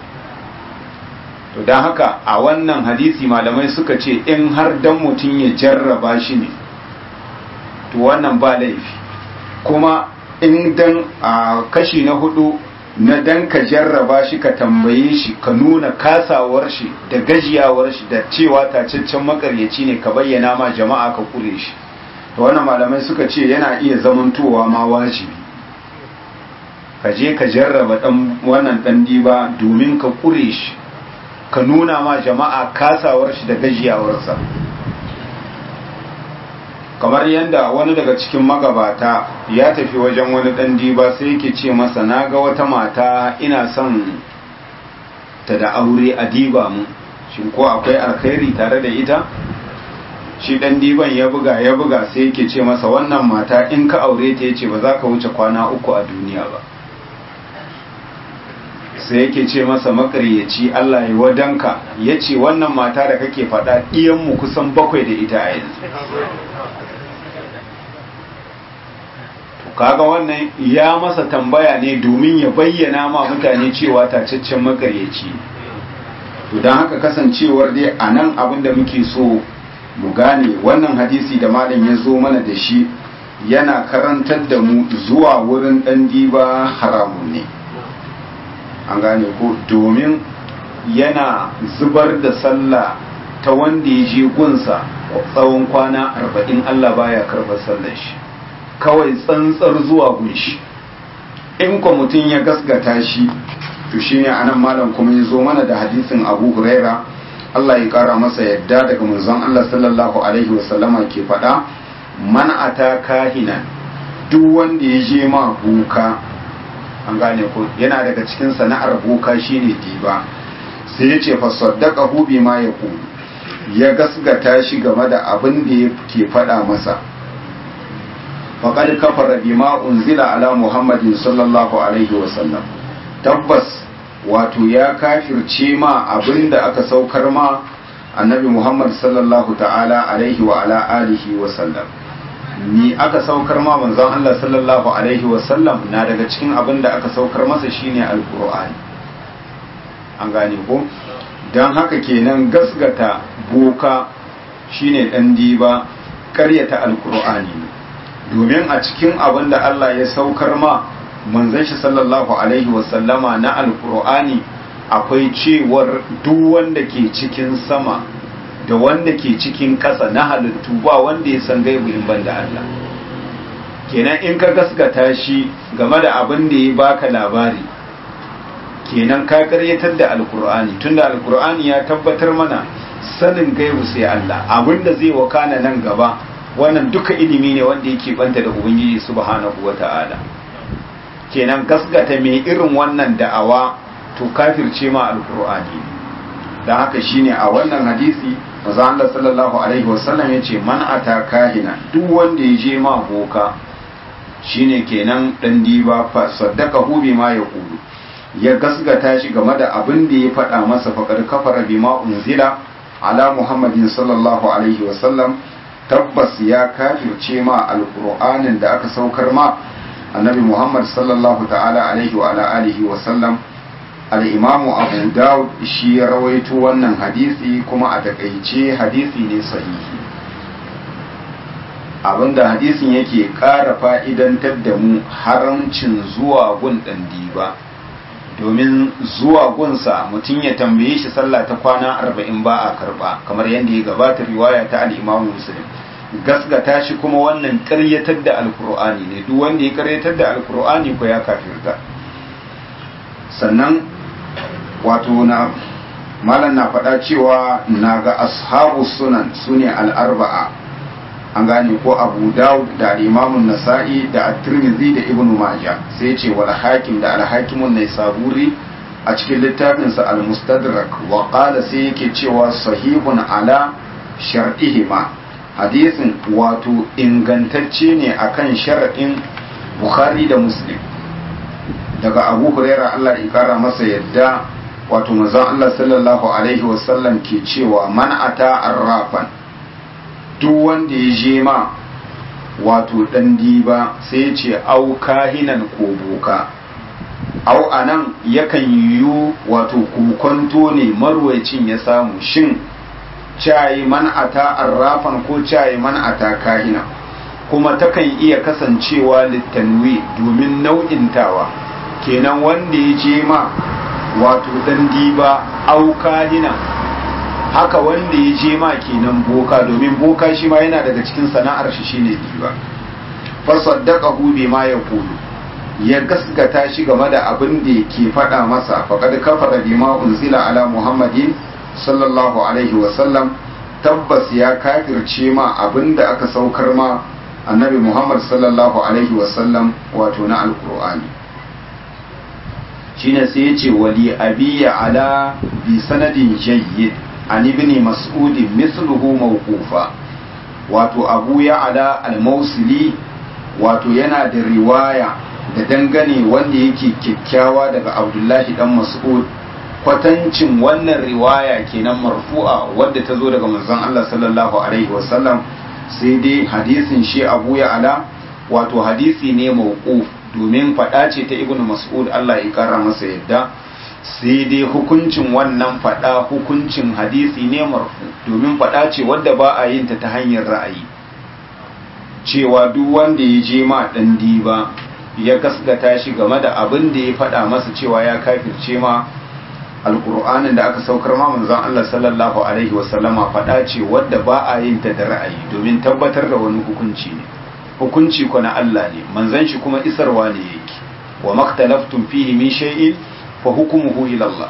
to don haka a wannan hadisi malamai suka ce in har dan mutum ya jarraba shi ne to wannan ba laifi kuma in dan a kashi na hudu na dan ka jarraba shi ka tambaye shi ka nuna kasawar shi da gajiyawar shi da cewa tacaccen makaryaci ne ka bayyana ma jama'a ka kure shi to wannan malamai suka ce yana iya zamantowa ma wajibi ka je ka jarraba dan wannan dan diba domin ka kure shi ka nuna ma jama'a kasawar shi da gajiyawarsa kamar yadda wani daga cikin magabata ya tafi wajen wani dan diba sai yake ce masa na ga wata mata ina son ta da aure a diba mu shin ko akwai alkhairi tare da ita shi dan diban ya buga ya buga sai yake ce masa wannan mata in ka aure ta yace ba za ka wuce kwana uku a duniya ba sai yake ce masa makaryaci Allah ya wadanka ya ce wannan mata da kake faɗa ɗiyanmu kusan bakwai da ita a yanzu kaga wannan ya masa tambaya ne domin ya bayyana ma mutane cewa tacaccen makaryaci to don haka kasancewar dai a nan abin da muke so mu gane wannan hadisi da malam ya zo mana da shi yana karantar da mu zuwa wurin ɗan diba haramun ne an gane ko domin yana zubar da sallah ta wanda ya je gunsa tsawon kwana arba'in Allah baya karɓar sallar shi kawai tsantsar zuwa gunshi in kwa mutum ya gasgata shi to shi ne anan malam kuma ya zo mana da hadisin abu huraira Allah ya kara masa yadda daga manzon Allah sallallahu alaihi wasallama ke faɗa man ata kahina duk wanda ya je ma buka an gane ko yana daga cikin sana'ar boka shine diba sai ya ce fa saddaqahu bima yaqulu ya gasgata shi game da abin da yake faɗa masa faqad kafara bima unzila ala muhammadin sallallahu alaihi wasallam tabbas wato ya kafirce ma abin da aka saukar ma annabi muhammad sallallahu ta'ala alaihi wa ala alihi wasallam ni aka saukar ma manzon Allah sallallahu alaihi wasallam na daga cikin abin da aka saukar masa shine alqur'ani an gane ko dan haka kenan gasgata boka shine dan diba karyata alqur'ani domin a cikin abin da Allah ya saukar ma manzon shi sallallahu alaihi wasallama na alqur'ani akwai cewar duk wanda ke cikin sama da wanda ke cikin ƙasa na halittu ba wanda ya san gaibu in banda Allah kenan in ka gaskata shi game da abin da ya baka labari kenan ka karyatar da alkur'ani tunda alkur'ani ya tabbatar mana sanin gaibu sai Allah abin da zai wakana nan gaba wannan duka ilimi ne wanda yake banta da ubangiji subhanahu wata'ala kenan gaskata mai irin wannan da'awa to kafirce ma alkur'ani don haka shine a wannan hadisi maza Allah sallallahu alaihi wasallam ya ce man ata kahina duk wanda ya je ma boka shine kenan dan diba fa saddaka hu bima yaqulu ya gasgata shi game da abin da ya faɗa masa faqad kafara bima unzila ala muhammadin sallallahu alaihi wasallam tabbas ya kafirce ma alqur'anin da aka saukar ma annabi muhammad sallallahu ta'ala alaihi wa ala alihi wasallam al'imamu abu dawud shi ya rawaito wannan hadisi kuma a takaice hadisi ne sahihi abinda hadisin yake ƙara fa'idantar da mu haramcin zuwa gun ɗan diba domin zuwa gunsa mutum ya tambaye shi sallah ta kwana arba'in ba a karɓa kamar yadda ya gabata riwaya ta al'imamu muslim gasgata shi kuma wannan ƙaryatar da alkur'ani ne duk wanda ya ƙaryatar da alkur'ani ko ya kafirta sannan wato na malam na faɗa cewa na ga ashabu sunan su ne al'arba'a an gane ko abu dawud da imamun nasa'i da at-tirmidhi da ibnu majah sai ce wal hakim da al-hakimun naisaburi a cikin littafinsa al-mustadrak wa qala sai yake cewa sahihun ala shar'ihima hadisin wato ingantacce ne akan shar'in bukhari da muslim daga abu huraira Allah ya kara masa yadda wato manzon Allah sallallahu alaihi wasallam ke cewa man ata arrafan duk wanda ya je ma wato dan diba sai ya ce au kahinan ko boka au anan yakan yiwu wato kokonto ne marwacin ya samu shin cayi man ata arrafan ko cayi man ata kahina kuma takan iya kasancewa littanwi domin nau'intawa kenan wanda ya je ma wato dan diba aukadina haka wanda ya je ma kenan boka domin boka shi ma yana daga cikin sana'ar shi shine diba fasaddaqahu bima yaqulu ya gaskata shi game da abin da ke faɗa masa faqad kafara bima unzila ala muhammadin sallallahu alaihi wa sallam tabbas ya kafirce ma abin da aka saukar ma annabi muhammad sallallahu alaihi wa sallam wato na alqur'ani shine sai ya ce wali abiya ala bi sanadin jayyid an ibn mas'ud mithluhu mawqufa wato abu ya ala al-mausili wato yana da riwaya da dangane wanda yake kyakkyawa daga abdullahi dan mas'ud kwatancin wannan riwaya kenan marfu'a wadda ta zo daga manzon Allah sallallahu alaihi wasallam sai dai hadisin shi abu ya ala wato hadisi ne mawquf domin faɗa ce ta ibnu mas'ud Allah ya kara masa yadda sai dai hukuncin wannan faɗa hukuncin hadisi ne marfu domin faɗa ce wadda ba a yin ta ta hanyar ra'ayi cewa duk wanda ya je ma ɗan diba ya gaskata shi game da abin da ya faɗa masa cewa ya kafirce ma alƙur'anin da aka saukar ma manzon Allah sallallahu alaihi wasallama faɗa ce wadda ba a yin ta da ra'ayi domin tabbatar da wani hukunci ne hukunci ko na Allah ne manzon shi kuma isarwa ne yake wa maktalaftum fihi min shay'in fa hukmuhu ila Allah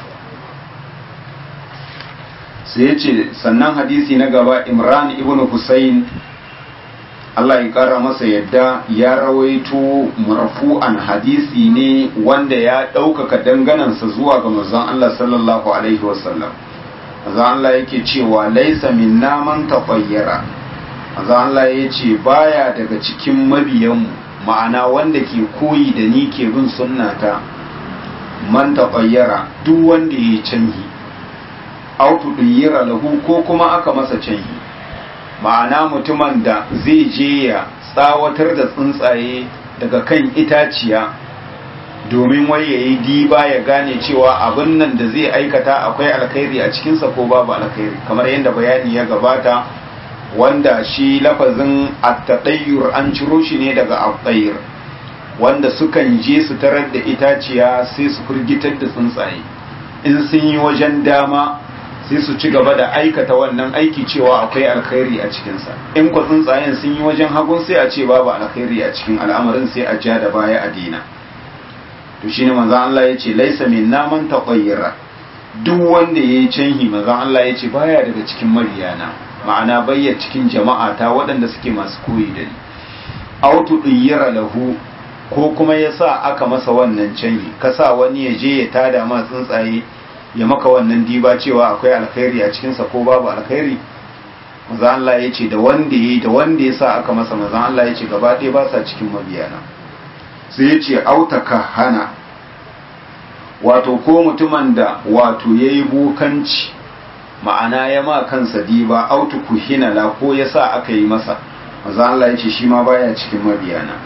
sai yace sannan hadisi na gaba Imran ibn Husayn Allah ya kara masa yadda ya rawaito marfu'an hadisi ne wanda ya ɗaukaka danganansa zuwa ga manzon Allah sallallahu alaihi wasallam manzon Allah yake cewa laisa minna man tafayyara manzon Allah ya ce baya daga cikin mabiyanmu ma'ana wanda ke koyi da ni ke bin sunnata man tafayyara duk wanda ya canhi autu duyyira lahu ko kuma aka masa canhi ma'ana mutumin da zai je ya tsawatar da tsuntsaye daga kan itaciya domin wai ya yi diba ya gane cewa abin nan da zai aikata akwai alkhairi a cikinsa ko babu alkhairi kamar yadda bayani ya gabata wanda shi lafazin attadayyur an ciro shi ne daga attayir wanda sukan je su tarar da itaciya sai su firgitar da tsuntsaye in sun yi wajen dama sai su ci gaba da aikata wannan aiki cewa akwai alkhairi a cikinsa in ku tsuntsayen sun yi wajen hagun sai a ce babu alkhairi a cikin al'amarin sai a ja da baya a dina to shine manzon Allah ya ce laisa min naman taqayyara duk wanda yayi canhi manzon Allah ya ce baya daga cikin mariyana ma'ana bayya cikin jama'a ta waɗanda suke masu koyi da ni autu diyyara lahu ko kuma yasa aka masa wannan canhi kasa wani ya je ya tada ma tsuntsaye ya maka wannan diba cewa akwai alkhairi a cikinsa ko babu alkhairi maza Allah ya ce da wanda ya da wanda ya sa aka masa maza Allah ya ce gaba ɗaya ba sa cikin mabiyana sai ya ce autaka hana wato ko mutumin da wato ya yi bukanci ma'ana ya ma kansa diba autu kuhinala ko ya sa aka yi masa maza Allah ya ce shi ma baya cikin mabiyana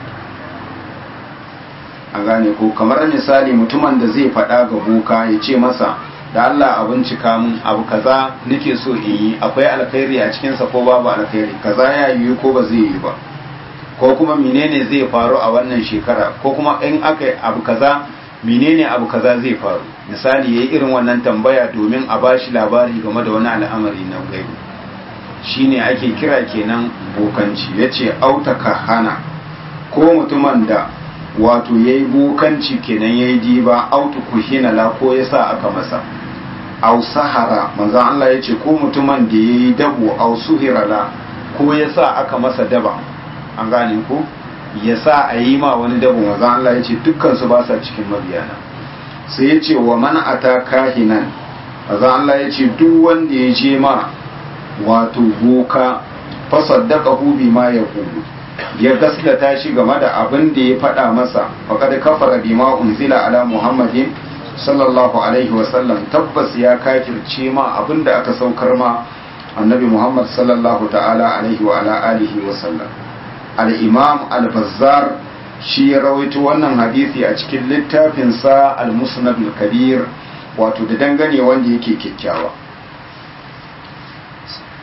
a gane ko kamar misali mutumin da zai faɗa ga boka ya ce masa da Allah a bincika mun abu kaza nake so in yi akwai alkhairi a cikinsa ko babu alkhairi kaza ya yi ko ba zai yi ba ko kuma menene zai faru a wannan shekara ko kuma in aka abu kaza menene abu kaza zai faru misali yayi irin wannan tambaya domin a bashi labari game da wani al'amari na gaibi shine ake kira kenan bokanci yace autaka hana ko mutumin da wato ya yi bukanci kenan ya yi diba autu kuhina la ko ya sa aka masa au sahara manzan Allah ya ce ko mutumin da ya yi dabo au suhira la ko ya sa aka masa daba an gane ko ya sa a yi ma wani dabo manzan Allah ya ce dukkansu ba sa cikin mabiyana sai ya ce wa man ata kahinan manzan Allah ya ce duk wanda ya je ma wato boka fasaddaqahu bima yaqulu ya gaskata shi game da abin da ya faɗa masa faƙad kafara bima unzila ala muhammadin sallallahu alaihi wasallam tabbas ya kafirce ma abin da aka saukar ma annabi muhammad sallallahu ta'ala alaihi wa ala alihi wasallam al-imam al-bazzar shi ya rawaito wannan hadisi a cikin littafinsa al-musnad al-kabir wato da dangane wanda yake kyakkyawa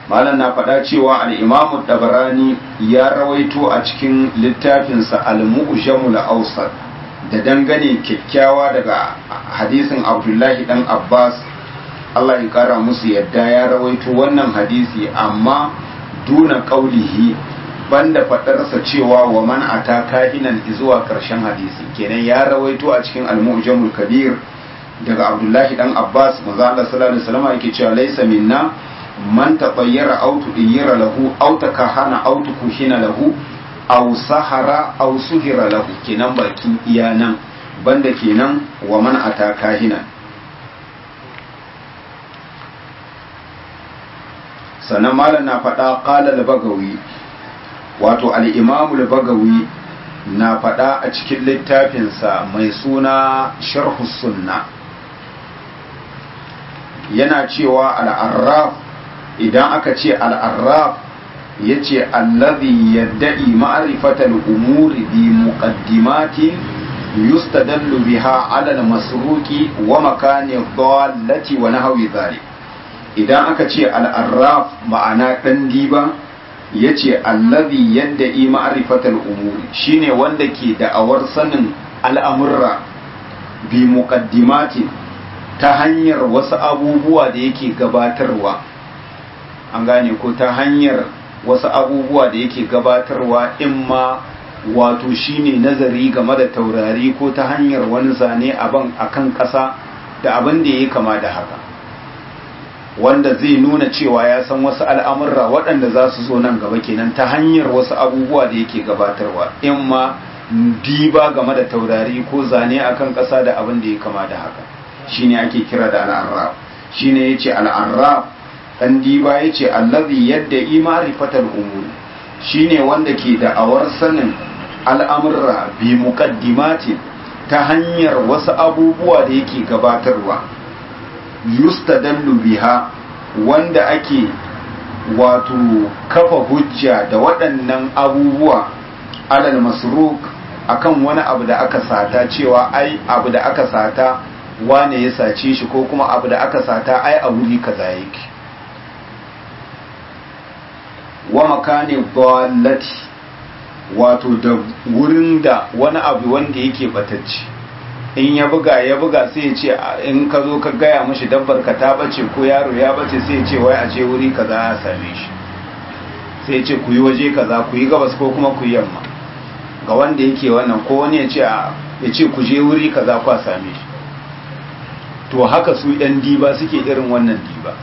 malam na faɗa cewa al-imamu dabarani ya rawaito a cikin littafinsa al-mu'jamul awsat da dangane kyakkyawa daga hadisin abdullahi dan abbas Allah ya kara musu yadda ya rawaito wannan hadisi amma duna qaulihi banda fadarsa cewa wa man ata kahinan zuwa karshen hadisi kenan ya rawaito a cikin al-mu'jamul kabir daga abdullahi dan abbas manzo Allah sallallahu alaihi wasallam yake cewa laysa minna man tabayyara aw tudiyira lahu aw takahana aw tukuhina lahu aw sahara aw suhira lahu kenan bakin iya nan banda kenan wa man ata kahina sannan malam na faɗa qala al-bagawi wato al-imam al-bagawi na faɗa a cikin littafinsa mai suna sharhu sunna yana cewa al-arraf idan aka ce al-arraf ya ce allazi yadda'i ma'arifatal umuri bi muqaddimatin yustadallu biha ala al-masruqi wa makani dhallati wa nahwi dhalik idan aka ce al-arraf ma'ana dan diba yace allazi yadda'i ma'arifatal umuri shine wanda ke da'awar sanin al'amurra bi muqaddimatin ta hanyar wasu abubuwa da yake gabatarwa an gane ko ta hanyar wasu abubuwa da yake gabatarwa in ma wato shine nazari game da taurari ko ta hanyar wani zane aban akan ƙasa da abin da ya kama da haka wanda zai nuna cewa ya san wasu al'amurra waɗanda za su zo nan gaba kenan ta hanyar wasu abubuwa da yake gabatarwa in ma diba game da taurari ko zane akan ƙasa da abin da ya kama da haka shine ake kira da al'arraf shine yace al'arraf dan diba yace allazi yadda imarifatal umur shine wanda ke da awar sanin al'amurra bi muqaddimatin ta hanyar wasu abubuwa da yake gabatarwa yustadallu biha wanda ake wato kafa hujja da waɗannan abubuwa alal masruk akan wani abu da aka sata cewa ai abu da aka sata wane ya sace shi ko kuma abu da aka sata ai a wuri kaza yake wa makani dallati wato da wurin da wani abu wanda yake batacci in ya buga ya buga sai ya ce in ka zo ka gaya mashi dabbar ka ta bace ko yaro ya bace sai ya ce wai a ce wuri kaza ya same shi sai ya ce ku yi waje kaza ku yi gabas ko kuma ku yi yamma ga wanda yake wannan ko wani ya ce ya ce ku je wuri kaza ku same shi to haka su ɗan diba suke irin wannan diba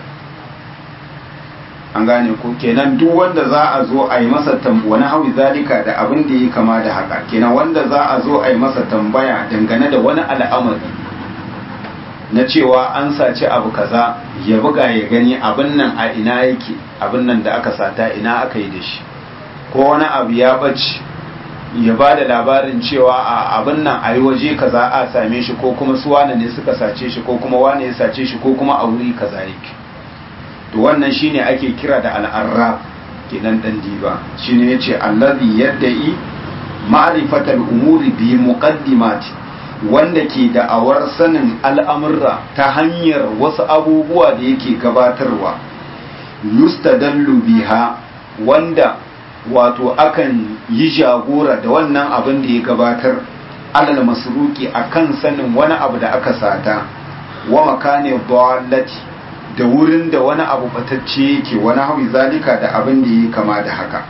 an gane ko kenan duk wanda za a zo a yi masa wani hawi zalika da abin da ya kama da haka kenan wanda za a zo a yi masa tambaya dangane da wani al'amari na cewa an saci abu kaza ya buga ya gani abin nan a ina yake abin nan da aka sata ina aka yi da shi ko wani abu ya bace ya ba da labarin cewa a abin nan a yi waje kaza a same shi ko kuma su wane ne suka sace shi ko kuma wane ya sace shi ko kuma a wuri kaza yake to wannan shine ake kira da al'arraf kenan dan diba shine yace allazi yadda'i ma'rifatal umuri bi muqaddimati wanda ke da'awar sanin al'amurra ta hanyar wasu abubuwa da yake gabatarwa yustadallu biha wanda wato akan yi jagora da wannan abin da ya gabatar alal masruki akan sanin wani abu da aka sata wa makane dallati da wurin da wani abu batacce yake wani hawi zalika da abin da ya kama da haka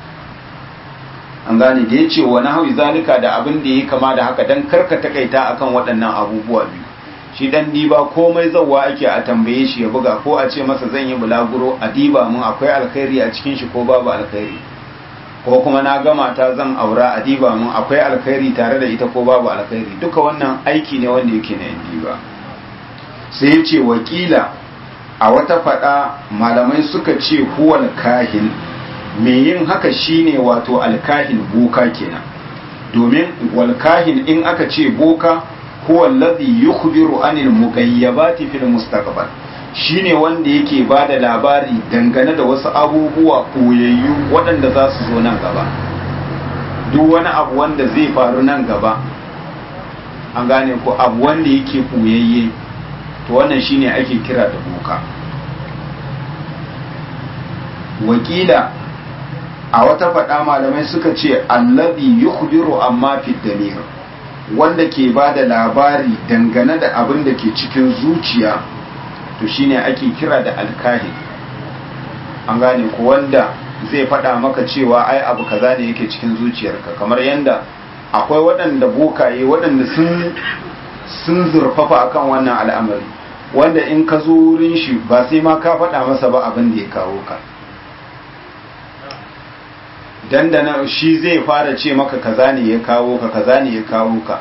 an gane da ya ce wani hawi zalika da abin da ya kama da haka don karka takaita akan waɗannan abubuwa biyu shi dan diba komai zauwa ake a tambaye shi ya buga ko a ce masa zan yi bulaguro a diba mun akwai alkhairi a cikin shi ko babu alkhairi ko kuma na gama ta zan aura a diba mun akwai alkhairi tare da ita ko babu alkhairi duka wannan aiki ne wanda yake na diba sai ya ce wakila a wata faɗa malamai suka ce huwal kahin mai yin haka shine wato alkahin boka kenan domin walkahin in aka ce boka huwa alladhi yukhbiru anil mughayyabati fil mustaqbal shine wanda yake bada labari dangane da wasu abubuwa koyayyu waɗanda za su zo nan gaba duk wani abu wanda zai faru nan gaba an gane ko abu wanda yake koyayye to wannan shine ake kira da boka wakila a wata faɗa malamai suka ce allazi yukhbiru amma fi damir wanda ke ba da labari dangane da abin da ke cikin zuciya to shine ake kira da alkahi an gane ko wanda zai faɗa maka cewa ai abu kaza ne yake cikin zuciyarka kamar yanda akwai waɗanda bokaye waɗanda sun sun zurfafa akan wannan al'amari wanda in ka zo wurin shi ba sai ma ka faɗa masa ba abin da ya kawo ka dandana shi zai fara ce maka kaza ne ya kawo ka kaza ne ya kawo ka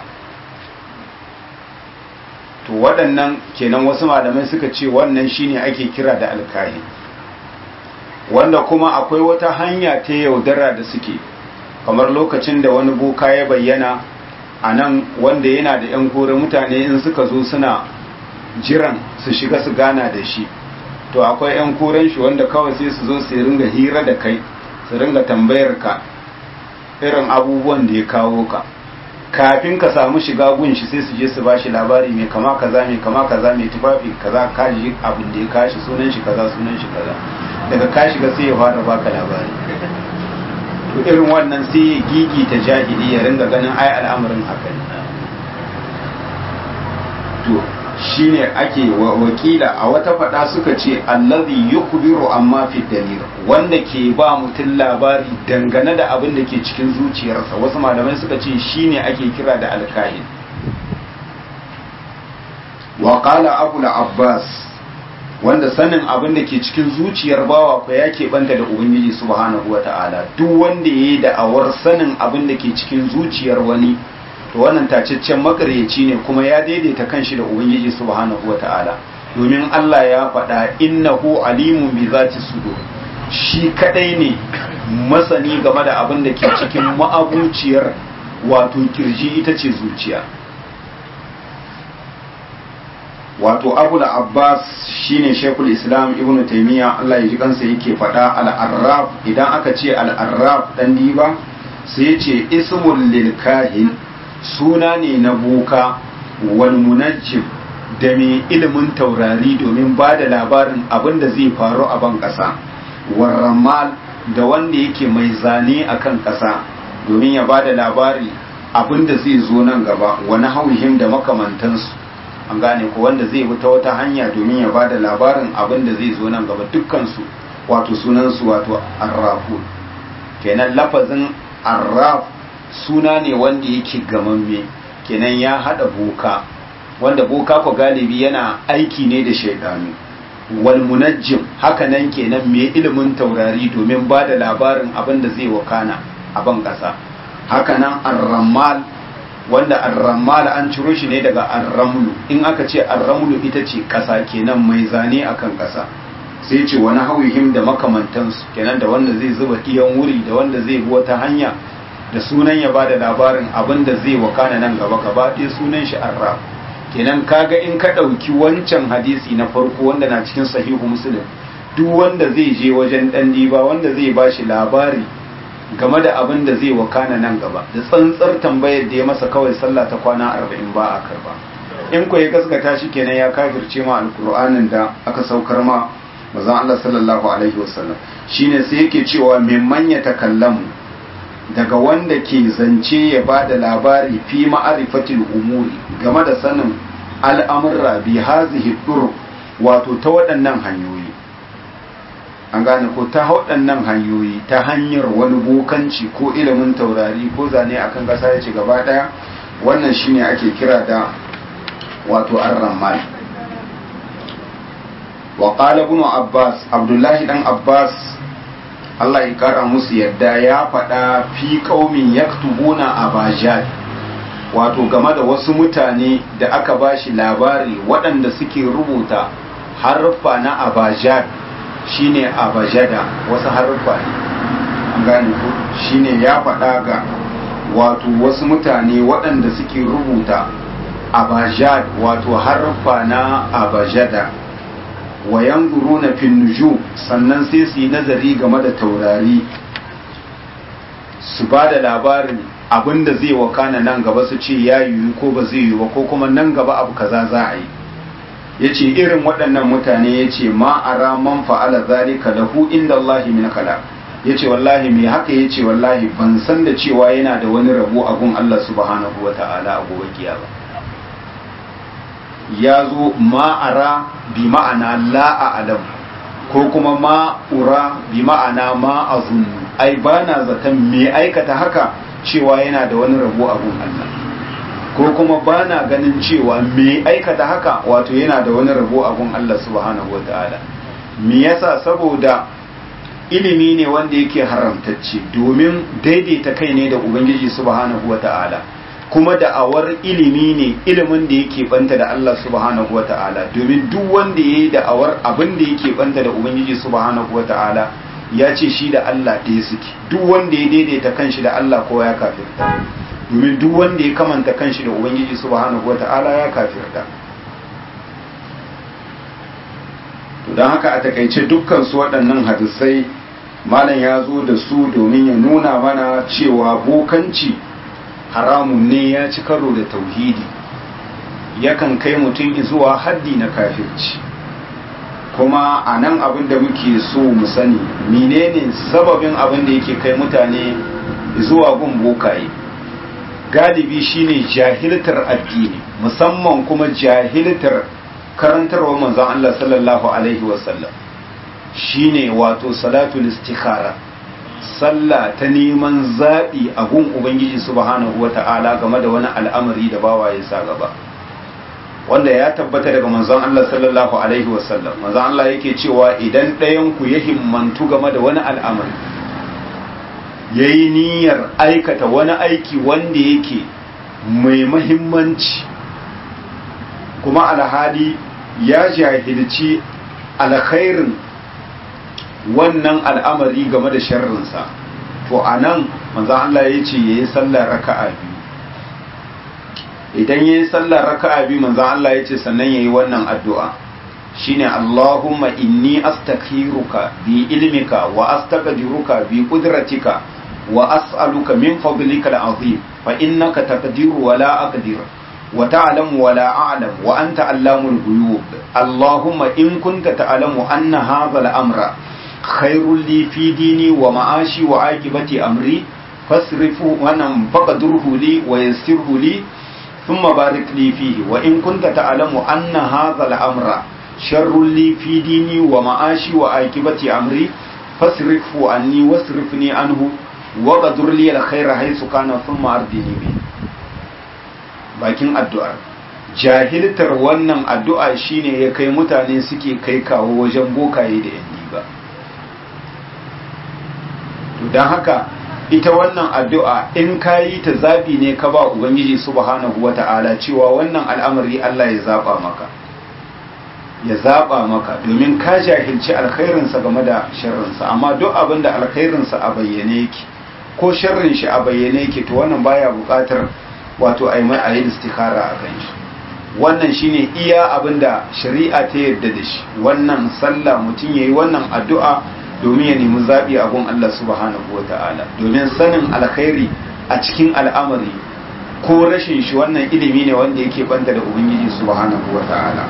to waɗannan kenan wasu malamai suka ce wannan shine ake kira da alkahi wanda kuma akwai wata hanya ta yaudara da suke kamar lokacin da wani boka ya bayyana a nan wanda yana da 'yan kore mutane in suka zo suna jiran su shiga su gana da shi to akwai 'yan koren shi wanda kawai sai su zo su ringa hira da kai su ringa tambayar ka irin abubuwan da ya kawo ka kafin ka samu shiga gun shi sai su je su bashi labari mai kama kaza mai kama kaza mai tufafi kaza kaji abin da ya kashi sunan shi kaza sunan shi kaza daga ka shiga sai ya fara baka labari to irin wannan sai ya gigi ta jahili ya ringa ganin ai al'amarin haka ne to shine ake wakila a wata fada suka ce allazi yukbiru amma fi dalil wanda ke ba mutum labari dangane da abin da ke cikin zuciyarsa wasu malamai suka ce shine ake kira da alkahin wa qala abu abbas wanda sanin abin da ke cikin zuciyar bawa ko ya banta da ubangiji subhanahu wata'ala duk wanda yayi da'awar sanin abin da ke cikin zuciyar wani to wannan tacaccen makaryaci ne kuma ya daidaita kanshi da ubangiji subhanahu wata'ala domin Allah ya faɗa innahu alimun bi zati sudur shi kadai ne masani game da abin da ke cikin ma'abuciyar wato kirji ita ce zuciya wato abul abbas shine shekul islam ibn taimiyya Allah ya ji kansa yake faɗa al-arraf idan aka ce al-arraf dan diba sai ya ce ismul lil kahin suna ne na boka wal munajjim da mai ilimin taurari domin ba da labarin abin da zai faru a ban ƙasa warramal da wanda yake mai zane a kan ƙasa domin ya ba da labari abin da zai zo nan gaba wani hauhim da makamantansu an gane ko wanda zai bi ta wata hanya domin ya ba da labarin abin da zai zo nan gaba dukkansu wato sunansu wato arrafu kenan lafazin arraf suna ne wanda yake gamamme kenan ya hada boka wanda boka ko galibi yana aiki ne da shaidanu wal munajjim haka nan kenan mai ilimin taurari domin ba da labarin abin da zai wakana a ban kasa haka nan arramal wanda arramal an ciro shi ne daga arramlu in aka ce arramlu ita ce kasa kenan mai zane akan kasa sai ce wani hauhim da makamantansu kenan da wanda zai zuba iyan wuri da wanda zai bi wata hanya da sunan ya bada labarin abin da zai wakana nan gaba gaba ɗaya sunan shi arraf kenan kaga in ka ɗauki wancan hadisi na farko wanda na cikin sahihu muslim duk wanda zai je wajen ɗan diba wanda zai ba shi labari game da abin da zai wakana nan gaba da tsantsar tambayar da ya masa kawai sallah ta kwana arba'in ba a karba in ko ya gaskata shi kenan ya kafirce ma alkur'anin da aka saukar ma mazan Allah sallallahu alaihi wasallam shine sai yake cewa mimman ya takallamu daga wanda ke zance ya ba da labari fi ma'arifatil umuri game da sanin al'amurra bi hazihi dur wato ta waɗannan hanyoyi an gane ko ta waɗannan hanyoyi ta hanyar wani bokanci ko ilimin taurari ko zane akan ƙasa ya ce gaba ɗaya wannan shine ake kira da wato ar-rammal wa qala ibn abbas abdullahi dan abbas Allah ya kara musu yadda ya faɗa fi ƙaumin yaktubuna abajad wato game da wasu mutane da aka bashi labari waɗanda suke rubuta haruffa na abajad shine abajada wasu haruffa ne an gane ku shine ya faɗa ga wato wasu mutane waɗanda suke rubuta abajad wato haruffa na abajada wa yanzuruna fin nujum sannan sai su yi nazari game da taurari su ba da labarin abinda zai wakana nan gaba su ce ya yiwu ko ba zai yiwu ba ko kuma nan gaba abu kaza za a yi yace irin waɗannan mutane yace ma ara man fa'ala zalika lahu inda Allah min kala yace wallahi me haka yace wallahi ban san da cewa yana da wani rabo a gun Allah subhanahu wata'ala a gobe kiyama ya zo ma'ara bi ma'ana la a'lam ko kuma ma'ura bi ma'ana ma azunnu ai bana zaton me aikata haka cewa yana da wani rabo a gun Allah ko kuma bana ganin cewa me aikata haka wato yana da wani rabo a gun Allah subhanahu wata'ala me yasa saboda ilimi ne wanda yake haramtacce domin daidaita kai ne da ubangiji subhanahu wata'ala kuma da'awar ilimi ne ilimin da yake banta da Allah subhanahu wata'ala domin duk wanda yayi da'awar abin da yake banta da ubangiji subhanahu wata'ala ya ce shi da Allah ɗaya suke duk wanda ya daidaita kanshi da Allah kowa ya kafirta domin duk wanda ya kamanta kanshi da ubangiji subhanahu wata'ala ya kafirta to don haka a takaice dukkan su waɗannan hadisai malam ya zo da su domin ya nuna mana cewa bokanci haramun ne ya ci karo da tauhidi yakan kai mutum zuwa haddi na kafirci kuma a nan abin da muke so mu sani menene sababin abin da yake kai mutane zuwa gun bokaye galibi shine jahiltar addini musamman kuma jahiltar karantarwa manzon Allah sallallahu alaihi wasallam shine wato salatul istikhara sallah ta neman zaɓi a gun ubangiji subhanahu wata'ala game da wani al'amari da bawa ya sa gaba wanda ya tabbata daga manzon Allah sallallahu alaihi wasallam manzon Allah yake cewa idan ɗayan ku ya himmantu game da wani al'amari yayi niyyar aikata wani aiki wanda yake mai mahimmanci kuma alhali ya jahilci alkhairin wannan al'amari game da sharrinsa to a nan manzan Allah ya ce ya yi sallar raka'a biyu idan ya yi sallar raka'a biyu manzan Allah ya ce sannan ya yi wannan addu'a shine Allahumma inni astakhiruka bi ilmika wa astaqdiruka bi qudratika wa as'aluka min fadlika al'azim fa innaka taqdiru wa la aqdir wa ta'lamu wa la a'lam wa anta allamul ghuyub Allahumma in kunta ta'lamu anna hadha al-amra khairul li fi dini wa ma'ashi wa aqibati amri fasrifu wannan faqadurhu li wa yassirhu li thumma barik li fihi wa in kunta ta'lamu anna hadha al-amra sharrul li fi dini wa ma'ashi wa aqibati amri fasrifu anni wasrifni anhu wa qadur li al-khayra haythu kana thumma ardini bi bakin addu'ar jahiltar wannan addu'a shine ya kai mutane suke kai kawo wajen bokaye da yanni ba don haka ita wannan addu'a in ka yi ta zaɓi ne ka ba ubangiji subhanahu wata'ala cewa wannan al'amari Allah ya zaɓa maka ya zaɓa maka domin ka jahilci alkhairinsa game da sharrinsa amma duk abin da alkhairinsa a bayyane yake ko sharrin shi a bayyane yake to wannan baya buƙatar wato a yi mai a yi istikara a kan shi wannan shine iya abin da shari'a ta yarda da shi wannan sallah mutum ya yi wannan addu'a domin ya nemi zaɓi a gun Allah subhanahu wa ta'ala domin sanin alkhairi a cikin al'amari ko rashin shi wannan ilimi ne wanda yake banta da ubangiji subhanahu wa ta'ala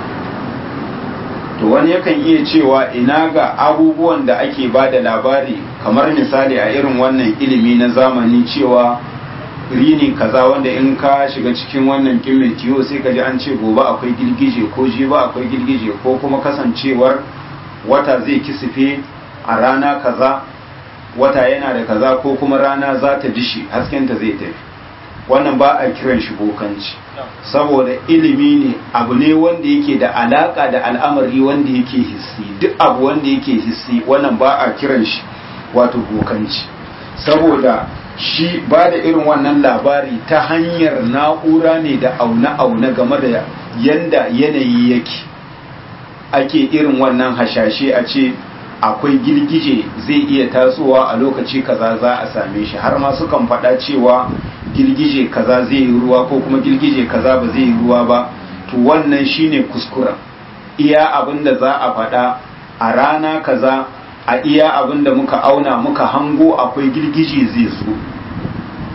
to wani yakan iya cewa ina ga abubuwan da ake ba da labari kamar misali a irin wannan ilimi na zamani cewa rini kaza wanda in ka shiga cikin wannan kimmin tiyo sai ka ji an ce gobe akwai girgije ko jiba akwai girgije ko kuma kasancewar wata zai kisife a rana kaza wata yana da kaza ko kuma rana za ta dishi haskenta zai tafi wannan ba a kiran shi bokanci saboda ilimi ne abu ne wanda yake da alaka da al'amari wanda yake hissi duk abu wanda yake hissi wannan ba a kiran shi wato bokanci saboda shi ba da irin wannan labari ta hanyar na'ura ne da aune-aune game da yanda yanayi yake ake irin wannan hashashe a ce akwai girgije zai iya tasowa a lokaci kaza za a same shi har ma sukan faɗa cewa girgije kaza zai yi ruwa ko kuma girgije kaza ba zai yi ruwa ba to wannan shine kuskura iya abin da za a faɗa a rana kaza a iya abin da muka auna muka hango akwai girgije zai zo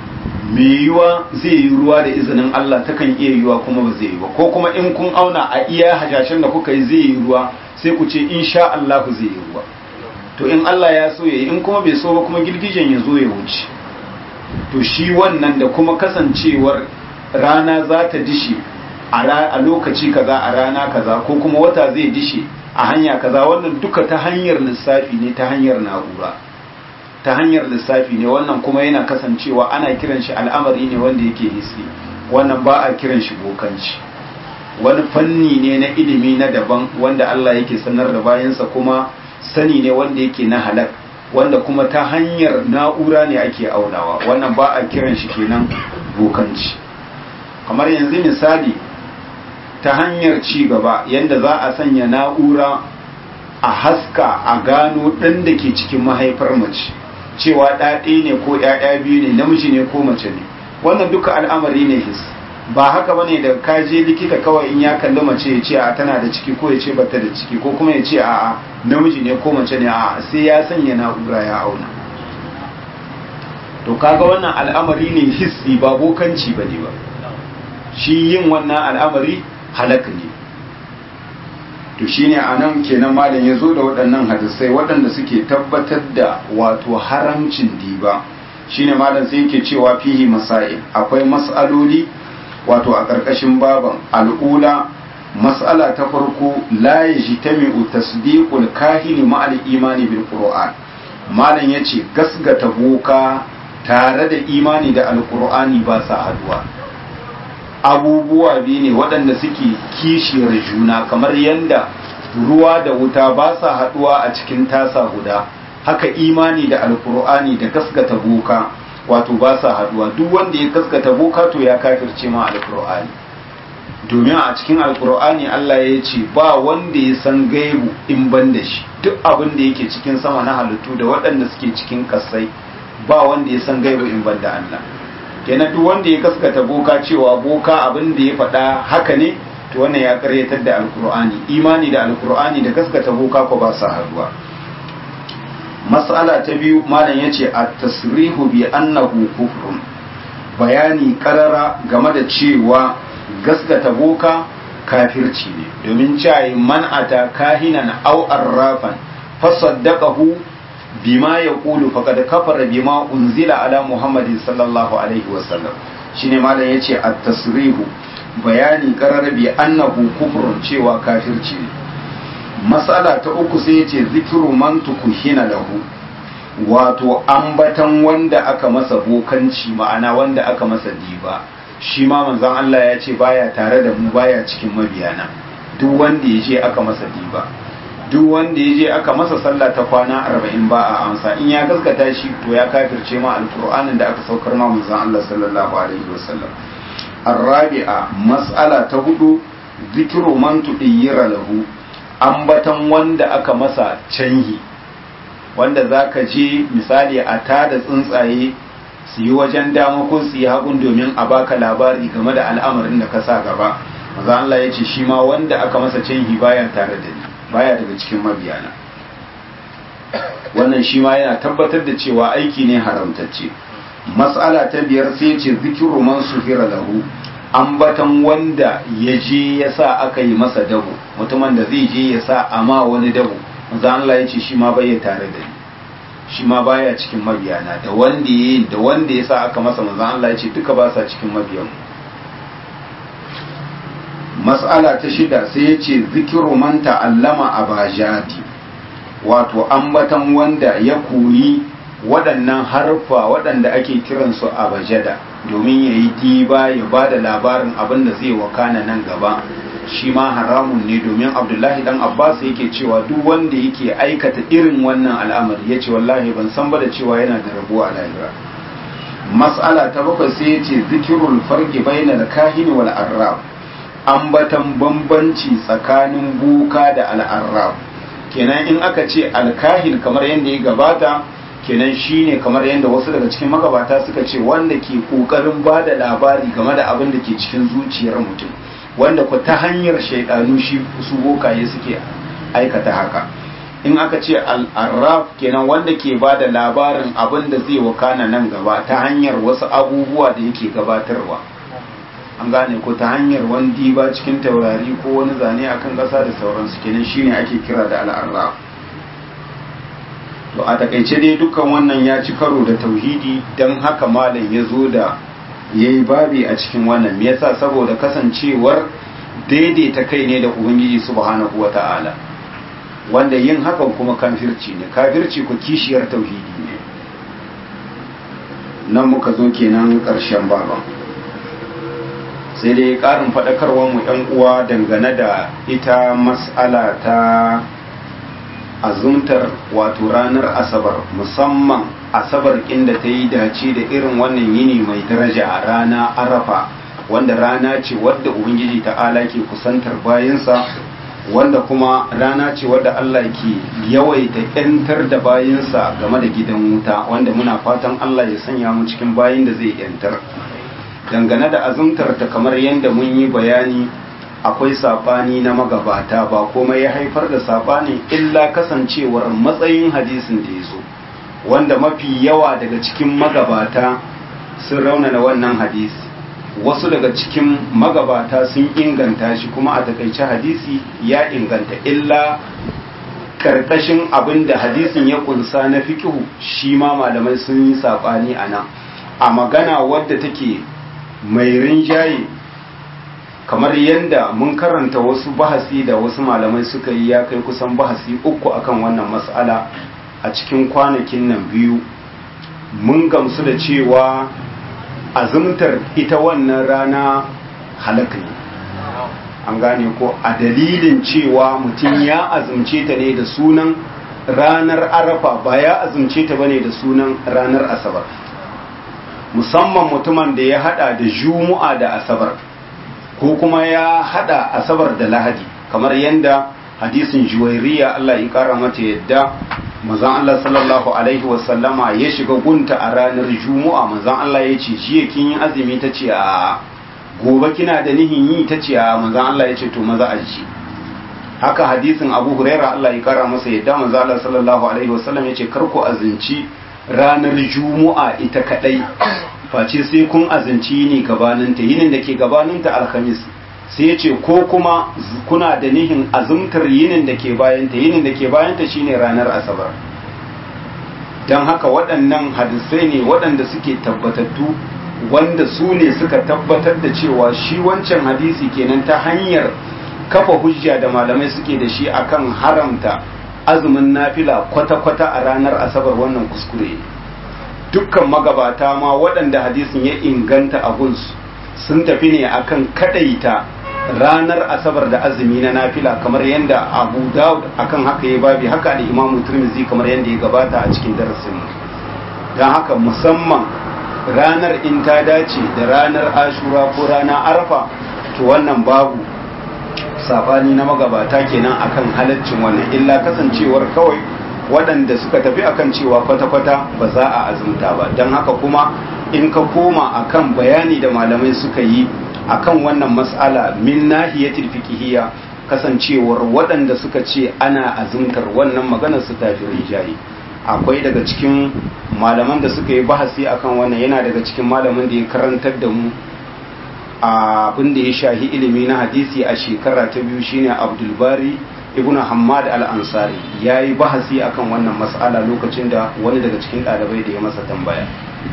mai yiwuwa zai yi ruwa da izinin Allah takan iya yiwuwa kuma ba zai yi ba ko kuma in kun auna a iya hashashen da kuka yi zai yi ruwa sai ku ce insha Allah zai yi ruwa to in Allah ya so ya yi in kuma bai so ba kuma girgijen ya zo ya wuce to shi wannan da kuma kasancewar rana za ta dishe a lokaci kaza a rana kaza ko kuma wata zai dishe a hanya kaza wannan duka ta hanyar lissafi ne ta hanyar na'ura ta hanyar lissafi ne wannan kuma yana kasancewa ana kiran shi al'amari ne wanda yake hissi wannan ba a kiran shi bokanci wani fanni ne na ilimi na daban wanda Allah yake sanar da bayansa kuma sani ne wanda yake na halak wanda kuma ta hanyar na'ura ne ake aunawa wannan ba a kiran shi kenan bokanci kamar yanzu misali ta hanyar ci gaba yadda za a sanya na'ura a haska a gano ɗan da ke cikin mahaifar mace cewa ɗaɗe ne ko ‘ya'ya biyu ne namiji ne ko mace ne wannan duka al'amari ne his ba haka bane da ka je likita kawai in ya kalli mace ya ce a tana da ciki ko ya ce bata da ciki ko kuma ya ce a namiji ne ko mace ne a sai ya sanya na'ura ya auna to kaga wannan al'amari ne hissi ba bokanci bane ba shi yin wannan al'amari halak ne to shine anan kenan malam ya zo da waɗannan hadisai waɗanda suke tabbatar da wato haramcin diba shine malam sai yake cewa fihi masail akwai mas'aloli wato a ƙarƙashin baban al'ula mas'ala ta farko la yajtami'u tasdiqul kahini ma'al imani bil qur'an malam yace gasgata boka tare da imani da alqur'ani ba sa haduwa abubuwa biyu ne waɗanda suke kishiyar juna kamar yadda ruwa da wuta ba sa haɗuwa a cikin tasa guda haka imani da alkur'ani da gaskata boka wato ba sa haɗuwa duk wanda ya gaskata boka to ya kafirce ma alkur'ani domin a cikin alkur'ani Allah ya ce ba wanda ya san gaibu in ban da shi duk abin da yake cikin sama na halittu da waɗanda suke cikin ƙasai ba wanda ya san gaibu in ban da Allah kenan duk wanda ya gaskata boka cewa boka abin da ya faɗa haka ne to wannan ya karyatar da alkur'ani imani da alkur'ani da gaskata boka ko ba sa haduwa mas'ala ta biyu malam yace at-tasrihu bi annahu kufrun bayani karara game da cewa gaskata boka kafirci ne domin cewa man ata kahinan aw arrafan fasaddaqahu bima yaqulu faqad kafara bima unzila ala muhammadin sallallahu alaihi wasallam shine malam yace at-tasrihu bayani qararabi annahu kufrun cewa kafirci ne mas'ala ta uku sai yace zikru man tukuhina lahu wato ambatan wanda aka masa bokanci ma'ana wanda aka masa diba shi ma manzon Allah ya ce baya tare da mu baya cikin mabiyana duk wanda ya je aka masa diba duk wanda ya je aka masa sallah ta kwana arba'in ba a amsa in ya gaskata shi to ya kafirce ma alkur'anin da aka saukar ma manzon Allah sallallahu alaihi wasallam arabi'a mas'ala ta hudu zikru man tudiyyira lahu ambatan wanda aka masa canhi wanda zaka je misali a tada tsuntsaye su yi wajen dama ko su yi hagun domin a baka labari game da al'amarin da ka sa gaba maza Allah ya ce shi ma wanda aka masa canhi baya tare da ni baya daga cikin mabiyana wannan shi ma yana tabbatar da cewa aiki ne haramtacce mas'ala ta biyar sai ce zikiru man sufira lahu ambatan wanda ya je ya sa aka yi masa dabo mutumin da zai je ya sa amma wani dabo maza Allah ya ce shi ma bai tare da ni shi ma baya cikin mabiyana da wanda ya da wanda ya sa aka masa maza Allah ya ce duka ba sa cikin mabiyan mas'ala ta shida sai ya ce zikiru man ta'allama abajati wato ambatan wanda ya koyi waɗannan harfa waɗanda ake kiransu abajada domin ya yi diba ya ba da labarin abin da zai wakana nan gaba shi ma haramun ne domin abdullahi dan abbas yake cewa duk wanda yake aikata irin wannan al'amari ya ce wallahi ban san ba da cewa yana da rabuwa a lahira mas'ala ta bakwai sai ya ce zikirul farki bainal kahini wal arrab ambatan bambanci tsakanin buka da al'arrab kenan in aka ce alkahin kamar yadda ya gabata kenan shine kamar yadda wasu daga cikin magabata suka ce wanda ke kokarin ba da labari game da abin da ke cikin zuciyar mutum wanda ku ta hanyar shaidanu shi su bokaye suke aikata haka in aka ce al'arraf kenan wanda ke ba da labarin abin da zai wakana nan gaba ta hanyar wasu abubuwa da yake gabatarwa an gane ko ta hanyar wani diba cikin taurari ko wani zane akan ƙasa da sauransu kenan shine ake kira da al'arraf to a takaice dai dukkan wannan ya ci karo da tauhidi don haka malam ya zo da ya yi babi a cikin wannan me yasa saboda kasancewar daidaita kai ne da ubangiji subhanahu wa ta'ala wanda yin hakan kuma kafirci ne kafirci ku kishiyar tauhidi ne nan muka zo kenan ƙarshen baban sai dai ƙarin faɗakarwar mu ‘yan uwa dangane da ita mas'ala ta azumtar wato ranar asabar musamman asabar inda ta yi dace da irin wannan yini mai daraja a rana arafa wanda rana ce wadda ubangiji ta'ala ke kusantar bayansa wanda kuma rana ce wadda Allah ke yawaita ‘yantar da bayansa game da gidan wuta wanda muna fatan Allah ya sanya mu cikin bayin da zai ‘yantar dangane da azumtar ta kamar yadda mun yi bayani akwai saɓani na magabata ba komai ya haifar da saɓani illa kasancewar matsayin hadisin da ya zo wanda mafi yawa daga cikin magabata sun raunana wannan hadisi wasu daga cikin magabata sun inganta shi kuma a takaice hadisi ya inganta illa karkashin abin da hadisin ya kunsa na fikihu shi ma malamai sun yi saɓani a nan a magana wadda take mai rinjaye kamar yadda mun karanta wasu bahasi da wasu malamai suka yi ya kai kusan bahasi uku akan wannan mas'ala a cikin kwanakin nan biyu mun gamsu da cewa azumtar ita wannan rana halaka ne an gane ko a dalilin cewa mutum ya azumce ta ne da sunan ranar arafa ba ya azumce ta bane da sunan ranar asabar musamman mutumin da ya hada da jumu'a da asabar ko kuma ya hada asabar da lahadi kamar yadda hadisin juwairiya Allah ya kara mata yadda manzon Allah sallallahu alaihi wasallama ya shiga gunta a ranar juma'a manzon Allah ya ce jiya kin yi azumi ta ce a gobe kina da nihin yi ta ce a manzon Allah ya ce to maza a ji haka hadisin Abu Huraira Allah ya kara masa yadda manzon Allah sallallahu alaihi wasallam ya ce kar ku azumci ranar juma'a ita kadai face sai kun azumci yini gabaninta yinin da ke gabaninta alhamis sai ya ce ko kuma kuna da nihin azumtar yinin da ke bayanta yinin da ke bayanta shine ranar asabar don haka waɗannan hadisai ne waɗanda suke tabbatattu wanda su ne suka tabbatar da cewa shi wancan hadisi kenan ta hanyar kafa hujja da malamai suke da shi akan haramta azumin nafila kwata-kwata a ranar asabar wannan kuskure dukkan magabata ma waɗanda hadisin ya inganta a gunsu sun tafi ne akan kadaita ranar asabar da azumi na nafila kamar yadda abu dawud akan haka ya babi haka da imamu turmizi kamar yadda ya gabata a cikin darasin don haka musamman ranar in ta dace da ranar ashura ko ranar arafa to wannan babu sabani na magabata kenan akan halaccin wannan illa kasancewar kawai waɗanda suka tafi akan cewa kwata-kwata ba za a azumta ba don haka kuma in ka koma akan bayani da malamai suka yi akan wannan mas'ala min nahiyatil fiqhiyya kasancewar waɗanda suka ce ana azumtar wannan maganar su tafi rijayi akwai daga cikin malaman da suka yi bahasi akan wannan yana daga cikin malamin da ya karantar da mu abin da ya shahi ilimi na hadisi a shekara ta biyu shine abdulbari ibn hamad al-ansari ya yi bahasi akan wannan mas'ala lokacin da wani daga cikin ɗalibai da ya masa tambaya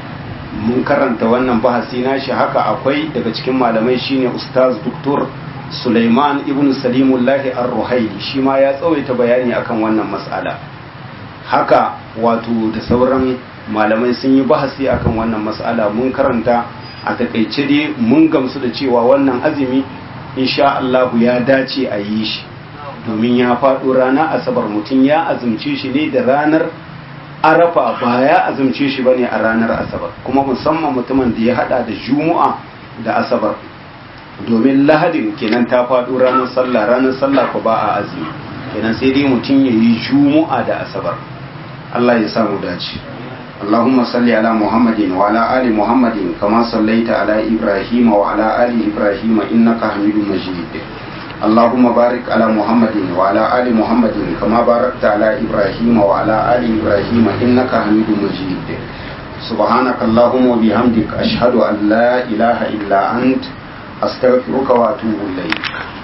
mun karanta wannan bahasi nashi haka akwai daga cikin malamai shine ustaz doktor Sulaiman ibn Salimullahi ar-Ruhaili shi ma ya tsawaita bayani akan wannan mas'ala haka wato da sauran malamai sun yi bahasi akan wannan mas'ala mun karanta a takaice dai mun gamsu da cewa wannan azumi insha Allah ya dace a yi shi domin ya faɗo rana asabar mutum ya azumce shi ne da ranar arafa ba ya azumce shi bane a ranar asabar kuma musamman mutumin da ya hada da juma'a da asabar domin lahadin kenan ta faɗo ranar sallah ranar sallah ko ba a azumi kenan sai dai mutum ya yi juma'a da asabar Allah ya samu dace اللهم صل على محمد وعلى آل محمد كما صليت على إبراهيم وعلى آل إبراهيم إنك حميد مجيد اللهم بارك على محمد وعلى آل محمد كما باركت على إبراهيم وعلى آل إبراهيم إنك حميد مجيد سبحانك اللهم وبحمدك أشهد أن لا إله إلا أنت أستغفرك وأتوب إليك